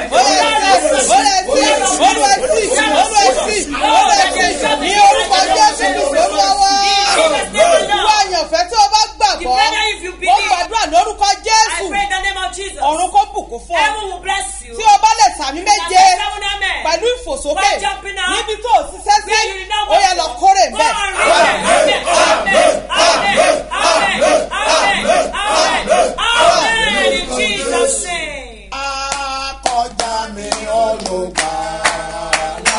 Speaker 6: olúwa sí olúwa sí olúwa sí ní orúkọ jésù kristu olúwa wá ìwọ àyànfẹ́ tí o bá gbàgbọ́ ó gbàdúrà lórúkọ
Speaker 4: I
Speaker 6: jésù
Speaker 4: pray in the name of Jesus.
Speaker 6: ọ̀run kó bùkún fún ọ
Speaker 4: Heaven will bless you.
Speaker 6: tí o bá lè sàmì méje
Speaker 4: Seven amen.
Speaker 6: pẹ̀lú ìfòsókè
Speaker 4: By jumping up.
Speaker 6: níbi tó o ṣiṣẹ́ sí
Speaker 4: Where you now
Speaker 6: ó yẹ lọ kórè
Speaker 4: Go
Speaker 6: mbẹ́.
Speaker 4: and read it. Amen. Amen. Amen. Amen. Amen. Amen. In Jesus' name.
Speaker 1: akọjá mi olùgbàlà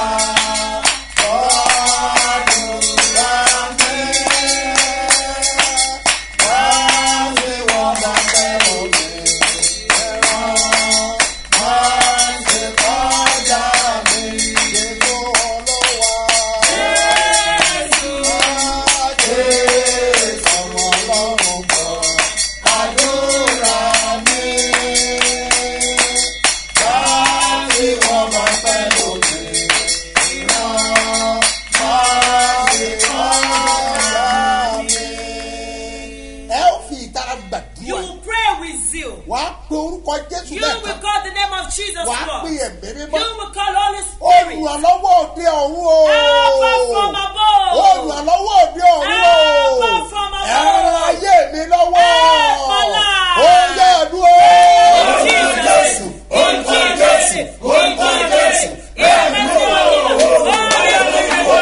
Speaker 1: ọdúnlá mi wá sí wọn bá fẹ́ omi ẹ̀rọ wá
Speaker 4: Jesus
Speaker 6: wàá
Speaker 4: was.
Speaker 6: pè ẹ̀mí mímọ́
Speaker 4: You will call Holy Spirit.
Speaker 6: olùrànlọ́wọ́ òde ọ̀run o
Speaker 4: Help us from above.
Speaker 6: olùrànlọ́wọ́ òde ọ̀run o
Speaker 4: Help us from above.
Speaker 6: ẹ̀rọ ayé mi lọ́wọ́
Speaker 4: Help my life.
Speaker 6: ó yẹ ẹ̀dúró.
Speaker 4: Jesus. In Jesus. In Jesus. Ẹ̀mí mímọ́.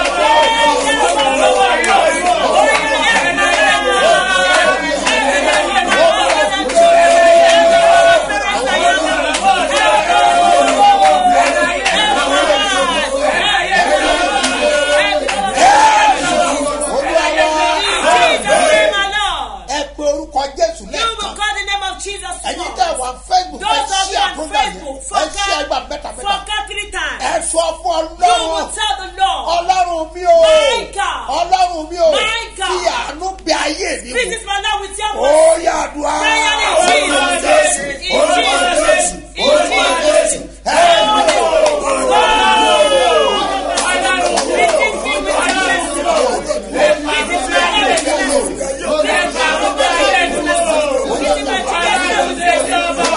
Speaker 6: olúwa
Speaker 4: Jesus name alone.
Speaker 6: ẹ pe orúkọ jésù
Speaker 4: You will
Speaker 6: lẹ́ẹ̀kan
Speaker 4: call the name of Jesus
Speaker 6: ẹ̀yin
Speaker 4: once.
Speaker 6: tẹ̀ wá facebook ẹ
Speaker 4: Those of
Speaker 6: ṣí
Speaker 4: you on
Speaker 6: àpúrógà yẹn
Speaker 4: Facebook,
Speaker 6: ẹ ṣí ẹgbà
Speaker 4: forget,
Speaker 6: mẹ́ta mẹ́ta
Speaker 4: forget three times.
Speaker 6: ẹ sọ fún
Speaker 4: You will
Speaker 6: ọlọ́run
Speaker 4: tell the Lord,
Speaker 6: ọlọ́run mi o
Speaker 4: My God.
Speaker 6: ọlọ́run mi o
Speaker 4: My God.
Speaker 6: fi àánú bẹ ayé mi wò
Speaker 4: visit my Lord with your
Speaker 6: ó
Speaker 4: mercy.
Speaker 6: yà àdúrà
Speaker 4: Prayer in Jesus' name. In Jesus' name. In Jesus' name.
Speaker 6: ẹ
Speaker 4: Visit me with your mercy, Lord. Visit my Lord with your mercy. Visit my Lord with your mercy. Visit my children with your mercy. Visit my children with your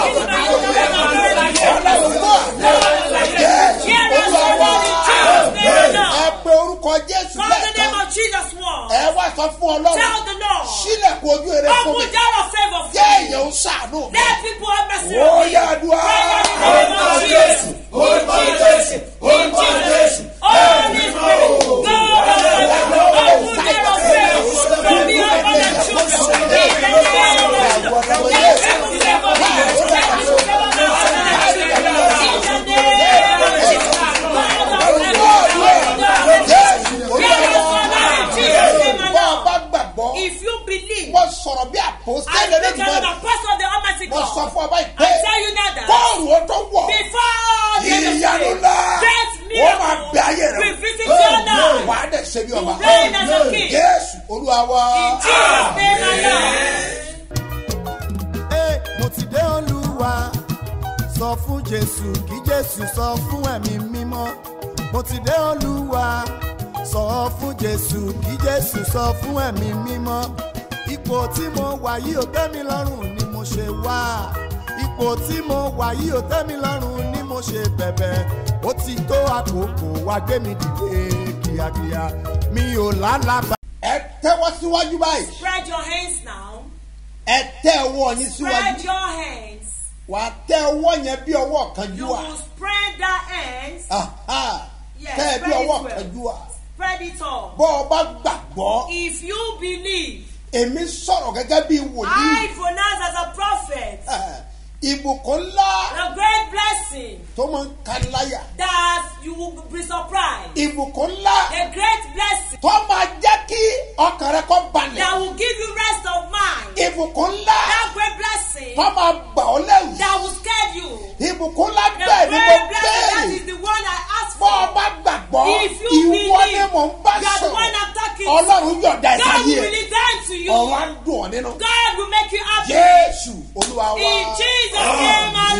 Speaker 4: mercy. Hear us, O Lord, in Jesus' name,
Speaker 6: ẹ
Speaker 4: Lord.
Speaker 6: pe orúkọ jésù
Speaker 4: Call the name
Speaker 6: lẹ́ẹ̀kan
Speaker 4: of Jesus once.
Speaker 6: ẹ wá sọ fún ọlọ́run
Speaker 4: Tell the Lord.
Speaker 6: sílẹ̀kùn ojú eré fún mi
Speaker 4: Open door of favor for
Speaker 6: jẹ́
Speaker 4: me.
Speaker 6: èèyàn ń ṣàánú mi
Speaker 4: Let people have mercy
Speaker 6: ó
Speaker 4: on me.
Speaker 6: yà àdúrà
Speaker 4: Prayer in the name of Jesus. In Jesus. In Jesus. Holy Spirit. God of heaven. Open door of favor for me upon the children. In the name of Jesus. Let people favor me. Let people favor my husband and children. In the name of Jesus. God of heaven. Open door of
Speaker 6: jésù
Speaker 4: favor. Hear us,
Speaker 6: olúwa
Speaker 4: O Lord, in Jesus' name
Speaker 6: bọ́ ọ
Speaker 4: alone.
Speaker 6: bá gbàgbọ́
Speaker 4: If you believe,
Speaker 6: wọ́n sọ̀rọ̀ bí
Speaker 4: I
Speaker 6: àpòsílẹ̀
Speaker 4: speak
Speaker 6: lẹ́nu
Speaker 4: as the apostle of the Almighty
Speaker 6: wọ́n sọ
Speaker 4: God.
Speaker 6: fún ọba
Speaker 4: I
Speaker 6: ìpè
Speaker 4: tell you now that
Speaker 6: kóòrù ó tó wọ̀
Speaker 4: before the end of the
Speaker 6: ìyanu
Speaker 4: day,
Speaker 6: ńlá
Speaker 4: great
Speaker 6: wọ́n máa bẹ ayé
Speaker 4: miracle
Speaker 6: rẹ̀
Speaker 4: will visit your life.
Speaker 6: wà á dẹ̀ ṣe bí ọba
Speaker 4: You reign as a king.
Speaker 6: jésù olúwa wa
Speaker 4: In Jesus' name alone.
Speaker 1: Ẹ, mo ti dé olúwa sọ fún jésù kí jésù sọ fún ẹ̀mí mímọ́ mo ti dé olúwa sọ fún jésù kí jésù sọ fún ẹ̀mí mímọ́ ipò tí mo wà yìí ò tẹ́ mi lọ́rùn ni mo ṣe wá ipò tí mo wà yìí ò tẹ́ mi lọ́rùn ni mo ṣe bẹ̀bẹ̀ ó ti tó àkókò wá gbé mi dìde kíákíá mi ò lálàbà.
Speaker 6: ẹ tẹ́wọ́ síwájú báyìí
Speaker 4: Spread your hands now.
Speaker 6: ẹ tẹ́ ọwọ́ yín síwájú
Speaker 4: Spread your hands.
Speaker 6: wà á tẹ́ ọwọ́ yẹn bí ọwọ́ kan
Speaker 4: You
Speaker 6: jú à
Speaker 4: will spread that hands. Yes,
Speaker 6: tẹ́ ẹ bí
Speaker 4: spread
Speaker 6: ọwọ́
Speaker 4: it
Speaker 6: kan
Speaker 4: well.
Speaker 6: jú à
Speaker 4: Spread it all.
Speaker 6: bọ́ ọ bá gbàgbọ́
Speaker 4: If you believe,
Speaker 6: èmi sọ̀rọ̀ gẹ́gẹ́ bí wòlíì
Speaker 4: I pronounce as a prophet
Speaker 6: Eh, ìbùkún ńlá
Speaker 4: the great blessing
Speaker 6: tó máa ń ka láyà
Speaker 4: that you will be surprised.
Speaker 6: ìbùkún ńlá
Speaker 4: The great blessing
Speaker 6: tó máa jẹ́ kí ọkàn rẹ kọ́ balẹ̀
Speaker 4: that will give you rest of mind.
Speaker 6: ìbùkún ńlá
Speaker 4: That great blessing
Speaker 6: tó máa bà ọ́ lẹ́rù
Speaker 4: that will scare you.
Speaker 6: ìbùkún ńlá
Speaker 4: The
Speaker 6: bẹ́ẹ̀ ni mo
Speaker 4: great blessing that
Speaker 6: béèrè
Speaker 4: is the one I asked
Speaker 6: bọ́ ọ
Speaker 4: for.
Speaker 6: bá gbàgbọ́
Speaker 4: If you
Speaker 6: ìwọ
Speaker 4: believe,
Speaker 6: ni mò ń bá
Speaker 4: you are the one
Speaker 6: sọ̀rọ̀
Speaker 4: I'm talking
Speaker 6: ọlọ́run
Speaker 4: to.
Speaker 6: yọ̀ọ̀da ẹ̀ka
Speaker 4: God
Speaker 6: yìí
Speaker 4: will
Speaker 6: ẹ̀
Speaker 4: release that to you.
Speaker 6: ọ̀rọ̀ á dùn ọ́ nínú
Speaker 4: God will make you happy.
Speaker 6: jésù olúwa wa
Speaker 4: In Jesus' name, my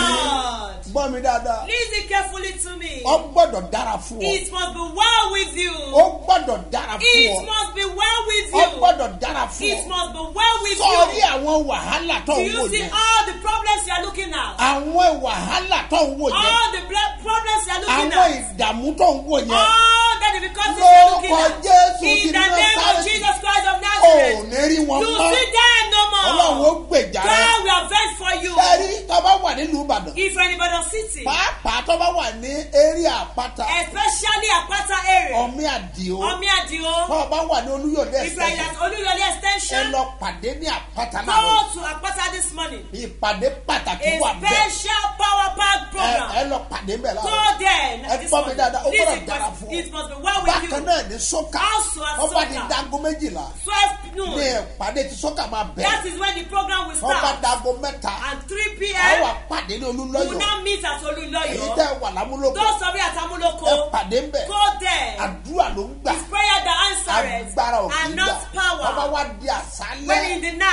Speaker 4: Lord.
Speaker 6: gbọ́ mi dáadáa
Speaker 4: Listen carefully to me.
Speaker 6: ọ gbọ́dọ̀ dára fún ọ
Speaker 4: It must be well with you.
Speaker 6: ó gbọ́dọ̀ dára fún
Speaker 4: It
Speaker 6: ọ
Speaker 4: must be well with
Speaker 6: ọ
Speaker 4: you.
Speaker 6: gbọ́dọ̀ dára fún
Speaker 4: It
Speaker 6: ọ
Speaker 4: must be well with
Speaker 6: sọ̀rí
Speaker 4: you.
Speaker 6: àwọn wàhálà tó
Speaker 4: Do
Speaker 6: ń wò
Speaker 4: you see
Speaker 6: yẹn
Speaker 4: all the problems you are looking at?
Speaker 6: àwọn wàhálà tó ń wò yẹn
Speaker 4: All the ble- problems you are looking
Speaker 6: àwọn
Speaker 4: at?
Speaker 6: ìdààmú tó ń wò yẹn
Speaker 4: All the difficulties you are looking
Speaker 6: Lórúkọ
Speaker 4: at?
Speaker 6: Jésù ti
Speaker 4: In the name of
Speaker 6: Násárẹ́tì.
Speaker 4: Jesus Christ of
Speaker 6: ò
Speaker 4: Nazareth.
Speaker 6: ní rí wọn
Speaker 4: You
Speaker 6: mọ́
Speaker 4: see them no
Speaker 6: ọlọ́run ó
Speaker 4: more.
Speaker 6: gbèjà rẹ
Speaker 4: God will avenge for you.
Speaker 6: sẹ́rí tó bá wà nílùú ìbàdàn
Speaker 4: If anybody city,
Speaker 6: pàápàá tó bá wà ní eré àpáta
Speaker 4: especially Apata area,
Speaker 6: ọmí àdìo
Speaker 4: Omi Adio,
Speaker 6: tó bá wà ní olúyọ̀dé
Speaker 4: if you are
Speaker 6: ẹ̀sẹ̀
Speaker 4: at Oluyole
Speaker 6: ẹ
Speaker 4: extension,
Speaker 6: lọ pàdé ní àpáta náà
Speaker 4: go to Apata this morning.
Speaker 6: ìpàdé pàtàkì
Speaker 4: A
Speaker 6: wà bẹ́ẹ̀
Speaker 4: special power pack
Speaker 6: ẹ ẹ
Speaker 4: program.
Speaker 6: lọ pàdé bẹ́ẹ̀
Speaker 4: Go
Speaker 6: láwọn
Speaker 4: there
Speaker 6: ẹ
Speaker 4: this
Speaker 6: gbọ́ mi
Speaker 4: morning.
Speaker 6: dáadáa ó gbọ́dọ̀
Speaker 4: Listen,
Speaker 6: dára
Speaker 4: but
Speaker 6: fún ọ
Speaker 4: it must be well with
Speaker 6: bákan
Speaker 4: you.
Speaker 6: náà ní sọ́kà
Speaker 4: Also at
Speaker 6: wọ́n bá di
Speaker 4: Soka.
Speaker 6: dago méjìlá
Speaker 4: 12
Speaker 6: ní
Speaker 4: noon.
Speaker 6: ìpàdé tí sọ́kà máa
Speaker 4: That
Speaker 6: bẹ̀rẹ̀
Speaker 4: is when the program will
Speaker 6: wọ́n bá
Speaker 4: start.
Speaker 6: dago mẹ́ta
Speaker 4: At 3
Speaker 6: àwọn
Speaker 4: p.m.
Speaker 6: àpàdé ní
Speaker 4: We will
Speaker 6: olúlọ́yọ̀
Speaker 4: now meet at
Speaker 6: èyí
Speaker 4: Oluloyo.
Speaker 6: tẹ́ wà lámúlòkọ
Speaker 4: Those of you at
Speaker 6: ẹ
Speaker 4: Amuloko,
Speaker 6: pàdé ń bẹ̀
Speaker 4: go there.
Speaker 6: àdúrà ló ń gbà
Speaker 4: It's prayer that answers
Speaker 6: agbára òkè
Speaker 4: and
Speaker 6: gbà
Speaker 4: not
Speaker 6: wọ́n bá
Speaker 4: power.
Speaker 6: wá di
Speaker 4: When
Speaker 6: àṣálẹ́
Speaker 4: in the night,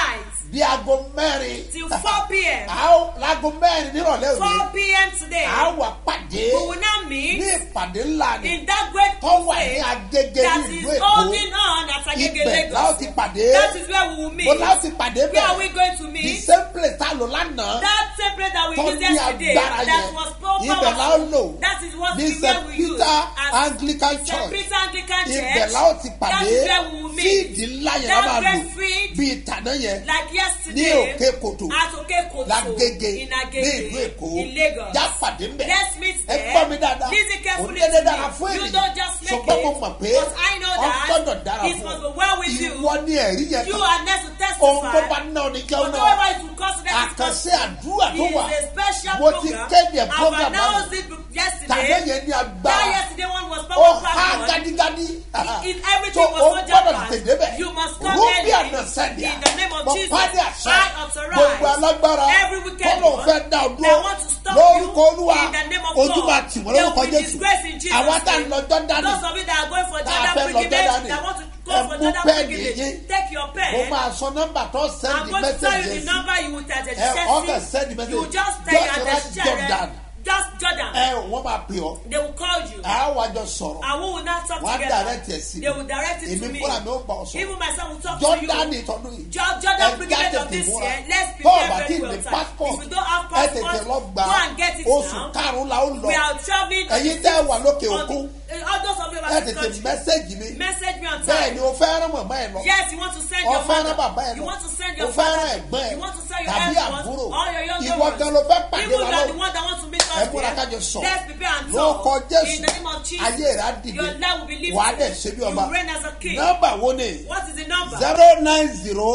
Speaker 6: di aago mẹ́rin.
Speaker 4: till 4 p.m.
Speaker 6: a ó láago mẹ́rin nírọ̀lẹ́
Speaker 4: 4
Speaker 6: òní.
Speaker 4: p.m. today.
Speaker 6: a ó wà pàdé
Speaker 4: We will now meet
Speaker 6: ní ìpàdé ńlá ni
Speaker 4: in that great
Speaker 6: tó wà ní
Speaker 4: crusade
Speaker 6: agége
Speaker 4: that
Speaker 6: ní
Speaker 4: is
Speaker 6: ìlú èkó.
Speaker 4: holding on at Agege
Speaker 6: ibẹ̀ la ó
Speaker 4: Lagos.
Speaker 6: ti pàdé.
Speaker 4: That is where we will meet.
Speaker 6: mo la ó ti pàdé
Speaker 4: Where are we
Speaker 6: bẹ́ẹ̀.
Speaker 4: going to
Speaker 6: the
Speaker 4: meet?
Speaker 6: same place tá a lò lánàá.
Speaker 4: That same place that we
Speaker 6: tó
Speaker 4: used
Speaker 6: ní
Speaker 4: yesterday
Speaker 6: agbára
Speaker 4: that
Speaker 6: yẹn.
Speaker 4: was so
Speaker 6: ibẹ̀ la ó
Speaker 4: powerful.
Speaker 6: lò.
Speaker 4: That is what
Speaker 6: ní
Speaker 4: we
Speaker 6: st
Speaker 4: where we use
Speaker 6: peter
Speaker 4: as
Speaker 6: anglican
Speaker 4: St.
Speaker 6: church.
Speaker 4: Peter Anglican Church.
Speaker 6: ibẹ̀ la ó ti
Speaker 4: That
Speaker 6: pàdé.
Speaker 4: is where we will meet.
Speaker 6: fíìdì ńlá yẹn la
Speaker 4: That
Speaker 6: máa lò.
Speaker 4: great field
Speaker 6: bíi tàná yẹn.
Speaker 4: like
Speaker 6: ní
Speaker 4: yesterday
Speaker 6: òkè kòtò.
Speaker 4: at Okekoto
Speaker 6: lágége
Speaker 4: in
Speaker 6: ní
Speaker 4: Agege
Speaker 6: ìlú èkó.
Speaker 4: in Lagos.
Speaker 6: já pàdé mbẹ̀.
Speaker 4: Let's meet
Speaker 6: ẹ
Speaker 4: there.
Speaker 6: gbọ́ mi dáadáa.
Speaker 4: Listen carefully
Speaker 6: Kò dédé
Speaker 4: to
Speaker 6: dára
Speaker 4: me.
Speaker 6: fún
Speaker 4: You
Speaker 6: ènìyàn.
Speaker 4: don't just make
Speaker 6: ṣùgbọ́n mo
Speaker 4: it,
Speaker 6: mọ̀ pé
Speaker 4: but I know that
Speaker 6: ọgbọ́dọ̀ dára
Speaker 4: it
Speaker 6: fún
Speaker 4: must
Speaker 6: ọ.
Speaker 4: be well with you.
Speaker 6: ìwọ ni ẹ̀rí yẹn
Speaker 4: You
Speaker 6: kan.
Speaker 4: are next to
Speaker 6: ohun tó bá
Speaker 4: testify.
Speaker 6: ná ọ ní jẹun
Speaker 4: Whatever
Speaker 6: náà.
Speaker 4: it will consider
Speaker 6: àkànṣe àdúrà tó
Speaker 4: is
Speaker 6: wà.
Speaker 4: a special
Speaker 6: mo ti
Speaker 4: program.
Speaker 6: kéde
Speaker 4: I've
Speaker 6: program
Speaker 4: announced
Speaker 6: náà.
Speaker 4: it
Speaker 6: tàbí
Speaker 4: yesterday.
Speaker 6: yẹn ní
Speaker 4: That
Speaker 6: agbára.
Speaker 4: yesterday one was
Speaker 6: ó
Speaker 4: power
Speaker 6: há
Speaker 4: packed on.
Speaker 6: gadigadi.
Speaker 4: In everything
Speaker 6: so
Speaker 4: was
Speaker 6: o
Speaker 4: so
Speaker 6: gbọ́dọ̀
Speaker 4: jam-packed.
Speaker 6: tètè débẹ̀.
Speaker 4: You must come
Speaker 6: rúbí
Speaker 4: early.
Speaker 6: àná sẹ́ndíà.
Speaker 4: In the name of
Speaker 6: mo
Speaker 4: Jesus,
Speaker 6: pàdé àṣẹ.
Speaker 4: I authorize
Speaker 6: gbogbo alágbára.
Speaker 4: every wicked
Speaker 6: kọ́lọ̀
Speaker 4: one
Speaker 6: fẹ́ dá o
Speaker 4: that
Speaker 6: dúró.
Speaker 4: want to stop
Speaker 6: lórúkọ
Speaker 4: you
Speaker 6: olúwa.
Speaker 4: in the name of
Speaker 6: ojú
Speaker 4: God.
Speaker 6: máa tì wọ́n
Speaker 4: They
Speaker 6: lórúkọ
Speaker 4: will be
Speaker 6: jésù.
Speaker 4: disgraced in Jesus'
Speaker 6: àwa tá a
Speaker 4: name.
Speaker 6: lọ jọ́dánì.
Speaker 4: Those of you that are going for
Speaker 6: tá a
Speaker 4: Jordan
Speaker 6: fẹ́ lọ
Speaker 4: pilgrimage,
Speaker 6: jọ́dánì.
Speaker 4: that want to go
Speaker 6: ẹ
Speaker 4: for
Speaker 6: mú
Speaker 4: Jordan
Speaker 6: pẹ́ẹ́nì
Speaker 4: pilgrimage,
Speaker 6: yín.
Speaker 4: take your pen.
Speaker 6: mo máa sọ nọ́mbà tó
Speaker 4: I'm
Speaker 6: sẹ́ndì
Speaker 4: going to tell you
Speaker 6: mẹ́sẹ̀gì
Speaker 4: the
Speaker 6: sí.
Speaker 4: number you will tell the
Speaker 6: ẹ ọkàn sẹ́ndì
Speaker 4: church. You
Speaker 6: mẹ́sẹ̀gì.
Speaker 4: just tell
Speaker 6: Just
Speaker 4: your
Speaker 6: write Jordan.
Speaker 4: Just Jordan.
Speaker 6: ẹ wọ́n máa pè ọ́.
Speaker 4: They will call you.
Speaker 6: àá wájọ sọ̀rọ̀.
Speaker 4: And we will not talk
Speaker 6: wọ́n á
Speaker 4: together.
Speaker 6: direct ẹ̀ sí.
Speaker 4: They will direct it
Speaker 6: èmi
Speaker 4: to me.
Speaker 6: fúnra mi ó bá ọ sọ̀rọ̀.
Speaker 4: Even myself will talk to
Speaker 6: jọ́dánì
Speaker 4: you.
Speaker 6: tọdún yìí.
Speaker 4: Jo- Jordan
Speaker 6: Ẹ
Speaker 4: pilgrimage
Speaker 6: já
Speaker 4: of this
Speaker 6: tètè múra.
Speaker 4: year. Let's
Speaker 6: Tó o
Speaker 4: prepare
Speaker 6: bá tí
Speaker 4: very
Speaker 6: ì
Speaker 4: well.
Speaker 6: ní
Speaker 4: time.
Speaker 6: passport,
Speaker 4: If you don't have
Speaker 6: ẹ tètè
Speaker 4: passport,
Speaker 6: lọ gbà
Speaker 4: go and get it
Speaker 6: oṣù
Speaker 4: now.
Speaker 6: karùn-ún la ó lọ.
Speaker 4: We are traveling. on
Speaker 6: Ẹ̀yin
Speaker 4: the
Speaker 6: tẹ́ ẹ wà lókè
Speaker 4: on
Speaker 6: òkun.
Speaker 4: the- uh, All those of you
Speaker 6: ẹ
Speaker 4: are in
Speaker 6: tètè
Speaker 4: country.
Speaker 6: mẹ́sẹ̀gì mi.
Speaker 4: Message me on
Speaker 6: bẹ́ẹ̀
Speaker 4: time.
Speaker 6: ni o fẹ́ rán mọ̀mọ́ ẹ lọ.
Speaker 4: Yes, you want to send
Speaker 6: o
Speaker 4: your
Speaker 6: fẹ́ rán
Speaker 4: mother.
Speaker 6: bàbá ẹ
Speaker 4: You
Speaker 6: lọ.
Speaker 4: want to send
Speaker 6: o
Speaker 4: your
Speaker 6: fẹ́ rán
Speaker 4: father.
Speaker 6: ẹ̀gbọ́n ẹ.
Speaker 4: You want to send your
Speaker 6: tàbí
Speaker 4: husband.
Speaker 6: àbúrò.
Speaker 4: All your younger
Speaker 6: ìwọ
Speaker 4: ones.
Speaker 6: gan ló fẹ́ pàdé
Speaker 4: Even
Speaker 6: wa
Speaker 4: you are the
Speaker 6: lọ.
Speaker 4: one that wants to meet us
Speaker 6: ẹ múra
Speaker 4: there.
Speaker 6: kájọ sọ.
Speaker 4: Let's prepare and
Speaker 6: lórúkọ
Speaker 4: talk.
Speaker 6: jésù
Speaker 4: In the name of Jesus.
Speaker 6: ayé rẹ̀ á dìde.
Speaker 4: Your life will be lifted.
Speaker 6: wà á dẹ̀ ṣe bí ọba.
Speaker 4: You reign as a king.
Speaker 6: nọ́mbà wo ni.
Speaker 4: What is the number?
Speaker 6: zero nine zero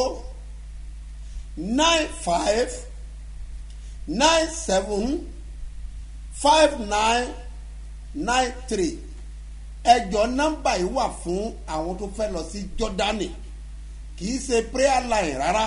Speaker 6: nine five nine seven five nine nine three ẹjọ nọ́mbà yìí wà fún àwọn tó fẹ́ lọ sí jọ́dánì kì í ṣe prayer line rárá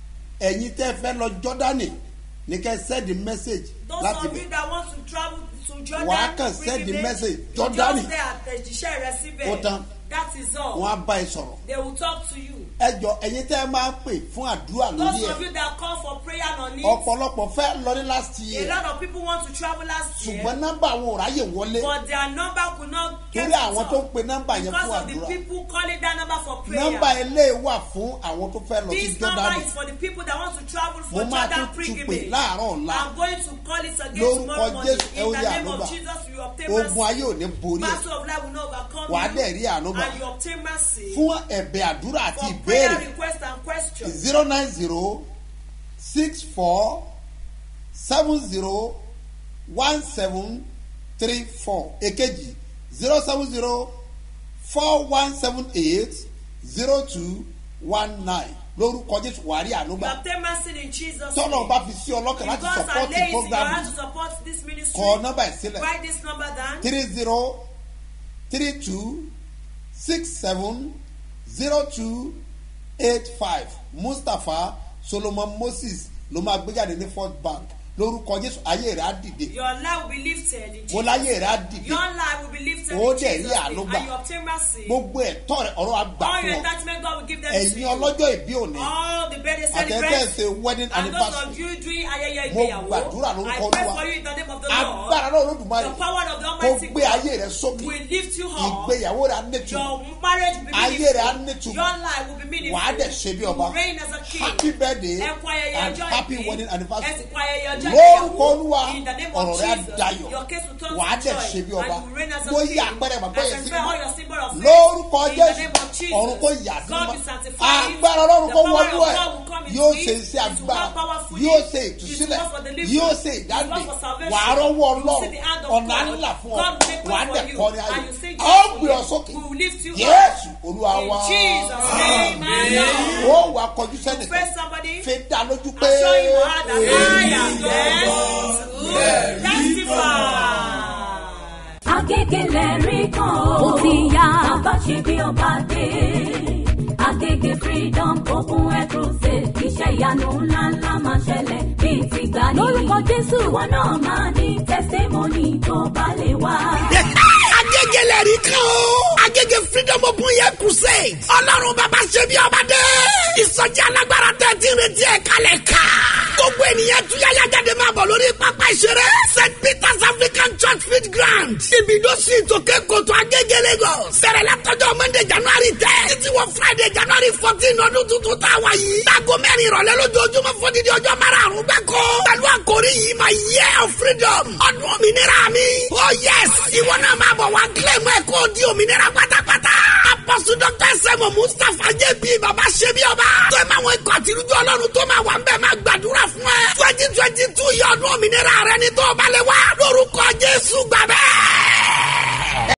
Speaker 6: ẹ̀yin tẹ́ fẹ́ lọ jọ́dánì ní kẹ́ send the message
Speaker 4: Those
Speaker 6: láti
Speaker 4: of
Speaker 6: bẹ̀
Speaker 4: you that want to travel to Jordan,
Speaker 6: Wà á kàn send the
Speaker 4: pilgrimage,
Speaker 6: message,
Speaker 4: you
Speaker 6: Jordan.
Speaker 4: Just there àtẹ̀jíṣẹ́ rẹ síbẹ̀.
Speaker 6: Ó tán.
Speaker 4: That is all.
Speaker 6: wọ́n á bá ẹ sọ̀rọ̀
Speaker 4: They will talk to you.
Speaker 6: ẹjọ ẹ̀yin tẹ́ máa ń pè fún àdúrà lórí
Speaker 4: Those of
Speaker 6: ẹ̀
Speaker 4: you that call for prayer on it.
Speaker 6: ọ̀pọ̀lọpọ̀ fẹ́ lọ ní last
Speaker 4: A
Speaker 6: year
Speaker 4: lot of people want to travel last year.
Speaker 6: ṣùgbọ́n nọ́mbà àwọn ò ráyè wọlé
Speaker 4: But their number could not get
Speaker 6: torí
Speaker 4: to
Speaker 6: àwọn tó ń
Speaker 4: talk
Speaker 6: pe nọ́mbà yẹn
Speaker 4: because
Speaker 6: fún
Speaker 4: of the
Speaker 6: àdúrà
Speaker 4: people calling that number for prayer.
Speaker 6: nọ́mbà eléyìí wà fún àwọn tó fẹ́ lọ sí
Speaker 4: This number
Speaker 6: jọ́dánì
Speaker 4: is for the people that want to travel for
Speaker 6: Mo máa
Speaker 4: Jordan
Speaker 6: tún tún pè
Speaker 4: pilgrimage.
Speaker 6: láàárọ̀ ọ̀la.
Speaker 4: I'm going to call it again
Speaker 6: Lórúkọ
Speaker 4: tomorrow morning.
Speaker 6: Jésù, ẹ ó
Speaker 4: In the
Speaker 6: rí
Speaker 4: name
Speaker 6: ànúgbà.
Speaker 4: of Jesus, you obtain
Speaker 6: ogun
Speaker 4: mercy.
Speaker 6: ayé ò ní borí ẹ̀
Speaker 4: Battle of life will not overcome
Speaker 6: Wàá
Speaker 4: you.
Speaker 6: dẹ̀ rí ànúgbà.
Speaker 4: And you obtain mercy.
Speaker 6: fún ẹ̀bẹ̀ àdúrà àti
Speaker 4: For prayer
Speaker 6: ìbéèrè
Speaker 4: request and question.
Speaker 6: zero nine zero six four seven zero one seven three four èkejì zero seven zero four one seven eight zero two one nine lórúkọ jésù wàá rí
Speaker 4: You
Speaker 6: ànúgbà
Speaker 4: obtain mercy in Jesus'
Speaker 6: tọ́lọ̀
Speaker 4: name.
Speaker 6: bá fi sí ọlọ́kàn
Speaker 4: If
Speaker 6: láti
Speaker 4: God
Speaker 6: support
Speaker 4: lays in your
Speaker 6: program
Speaker 4: hand
Speaker 6: yìí
Speaker 4: to support this ministry,
Speaker 6: kọ nọ́mbà ẹ̀ sílẹ̀
Speaker 4: write this number down.
Speaker 6: three zero three two six seven zero two eight five mustapha solomon moses ló máa gbéjáde ní first bank lórúkọ jésù ayé rẹ̀ á dìde
Speaker 4: Your life will be lifted in
Speaker 6: mo
Speaker 4: Jesus'
Speaker 6: láyé rẹ̀ á
Speaker 4: name.
Speaker 6: dìde
Speaker 4: Your life will be lifted
Speaker 6: Ó
Speaker 4: in
Speaker 6: dẹ̀ rí
Speaker 4: Jesus' name.
Speaker 6: àánú gbà.
Speaker 4: And you obtain mercy.
Speaker 6: gbogbo ẹ̀tọ́ rẹ̀ ọ̀rọ̀ àgbà
Speaker 4: All
Speaker 6: fún
Speaker 4: your
Speaker 6: ọ
Speaker 4: attachment, God will give them to
Speaker 6: ẹ̀yin
Speaker 4: you.
Speaker 6: ọlọ́jọ́ ìbí òní
Speaker 4: All the birthday
Speaker 6: àtẹ̀tẹ̀
Speaker 4: celebrants.
Speaker 6: ṣe wedding
Speaker 4: And those of
Speaker 6: anniversary
Speaker 4: you doing ayẹyẹ
Speaker 6: Mo
Speaker 4: ìgbéyàwó.
Speaker 6: gbàdúrà
Speaker 4: I
Speaker 6: lórúkọ
Speaker 4: pray
Speaker 6: Olúwa.
Speaker 4: for you in the name of the
Speaker 6: agbára
Speaker 4: Lord.
Speaker 6: náà olódùmarè
Speaker 4: The power of the
Speaker 6: kó
Speaker 4: Almighty
Speaker 6: gbé
Speaker 4: God
Speaker 6: ayé rẹ̀ sókè
Speaker 4: will lift you up.
Speaker 6: ìgbéyàwó rẹ̀ á nẹ́tù
Speaker 4: Your marriage will be
Speaker 6: Ayé
Speaker 4: meaningful.
Speaker 6: rẹ̀ á nítumọ̀.
Speaker 4: Your life will be meaningful.
Speaker 6: wàá dẹ̀ ṣe bí
Speaker 4: You
Speaker 6: ọba
Speaker 4: will reign as a king.
Speaker 6: happy birthday
Speaker 4: Ẹ kú ayẹyẹ
Speaker 6: and
Speaker 4: ọjọ́
Speaker 6: happy
Speaker 4: ìbí.
Speaker 6: wedding
Speaker 4: Ẹ
Speaker 6: anniversary
Speaker 4: sì kú ayẹyẹ ọjọ́
Speaker 6: lórúkọ
Speaker 4: ìgbéyàwó.
Speaker 6: olúwa
Speaker 4: In the name of
Speaker 6: ọ̀rọ̀ rẹ̀ á
Speaker 4: Jesus.
Speaker 6: dayọ̀
Speaker 4: Your case will turn
Speaker 6: wàá
Speaker 4: to
Speaker 6: dẹ̀
Speaker 4: joy.
Speaker 6: ṣe bí
Speaker 4: And
Speaker 6: ọba
Speaker 4: you will reign as a
Speaker 6: mo yí
Speaker 4: king.
Speaker 6: àpẹẹrẹ bàbá
Speaker 4: I
Speaker 6: yẹn sí
Speaker 4: transfer all your symbol of faith.
Speaker 6: lórúkọ
Speaker 4: In the
Speaker 6: jésù
Speaker 4: name of Jesus.
Speaker 6: ọ̀run kò yà sí
Speaker 4: God
Speaker 6: mọ́
Speaker 4: will sanctify it.
Speaker 6: agbára ọlọ́run
Speaker 4: The
Speaker 6: kò
Speaker 4: power
Speaker 6: wọnú
Speaker 4: of
Speaker 6: ẹ̀
Speaker 4: God will come into
Speaker 6: yóò
Speaker 4: it.
Speaker 6: ṣe iṣẹ́
Speaker 4: It will
Speaker 6: agbára
Speaker 4: work powerfully.
Speaker 6: yóò ṣe
Speaker 4: It will
Speaker 6: ìtúsílẹ̀
Speaker 4: work for deliverance.
Speaker 6: yóò ṣe
Speaker 4: It will
Speaker 6: ìdáǹdè
Speaker 4: work for salvation.
Speaker 6: wàá rọ́wọ́
Speaker 4: You will see
Speaker 6: ọlọ́run
Speaker 4: the hand of
Speaker 6: ọ̀nà
Speaker 4: God.
Speaker 6: ńlá fún ọ
Speaker 4: God will make way
Speaker 6: wàá
Speaker 4: for
Speaker 6: dẹ̀
Speaker 4: you.
Speaker 6: kọrin
Speaker 4: And
Speaker 6: ayọ̀
Speaker 4: you sing
Speaker 6: a ó
Speaker 4: joyfully.
Speaker 6: gbé ọ sókè
Speaker 4: We will lift you up.
Speaker 6: jésù olúwa
Speaker 4: In
Speaker 6: wá
Speaker 4: Jesus' name, amen.
Speaker 6: ó wà kọjú sẹ́nìkan
Speaker 4: Praise somebody.
Speaker 6: fi dá lójú pé
Speaker 4: Assure you heart that I am blessed to testify.
Speaker 5: Agégélé rí kan ó ti yá. Bàbá ṣe bí ọba dé. Agége freedom open air crusade. Iṣẹ́ ìyanu ńláńlá máa ṣẹlẹ̀ bíi ti gbà ní. Lórúkọ Jésù. Ìwọ náà máa ní testimony tó bá lè wá.
Speaker 2: agége lẹ́rìí kan o. agége freedom open air crusade ọlọ́run bàbá ṣe bí ọba dé ìsọjí alágbára tẹ̀ tí ń retí ẹ̀ kalẹ̀ ká gbogbo ènìyàn túyáyá jáde máa bọ̀ lórí pápá ìṣeré st peters african church field ground ibido sí ìtòkè kòtò agége lagos bẹ̀rẹ̀ látọjọ́ monday january ten títí wọ friday january fourteen ọdún tuntun tá a wá yìí láago mẹ́rin ìrọ̀lẹ́ lójoojúmọ́ fódìdí ọjọ́ márùn-ún gbáko pẹ̀lú àkórí yìí máa year of freedom ọdún òmìnira mi oh yes ìwọ náà máa bọ̀ wá kílẹ̀mù ẹ̀ kó di òmìnira pátápátá apọ́sù dr sẹ́mu mustapha jp baba ṣẹ́bi ọba tó ẹ̀ máa wọ ikọ̀ àtirújọ́ ọlọ́run tó máa wà ń bẹ̀ máa gbàdúrà fún ẹ twenty twenty two yọ ọdún òmìnira rẹ ní tó balẹ̀ wá lórúkọ jésù gbàgbẹ́.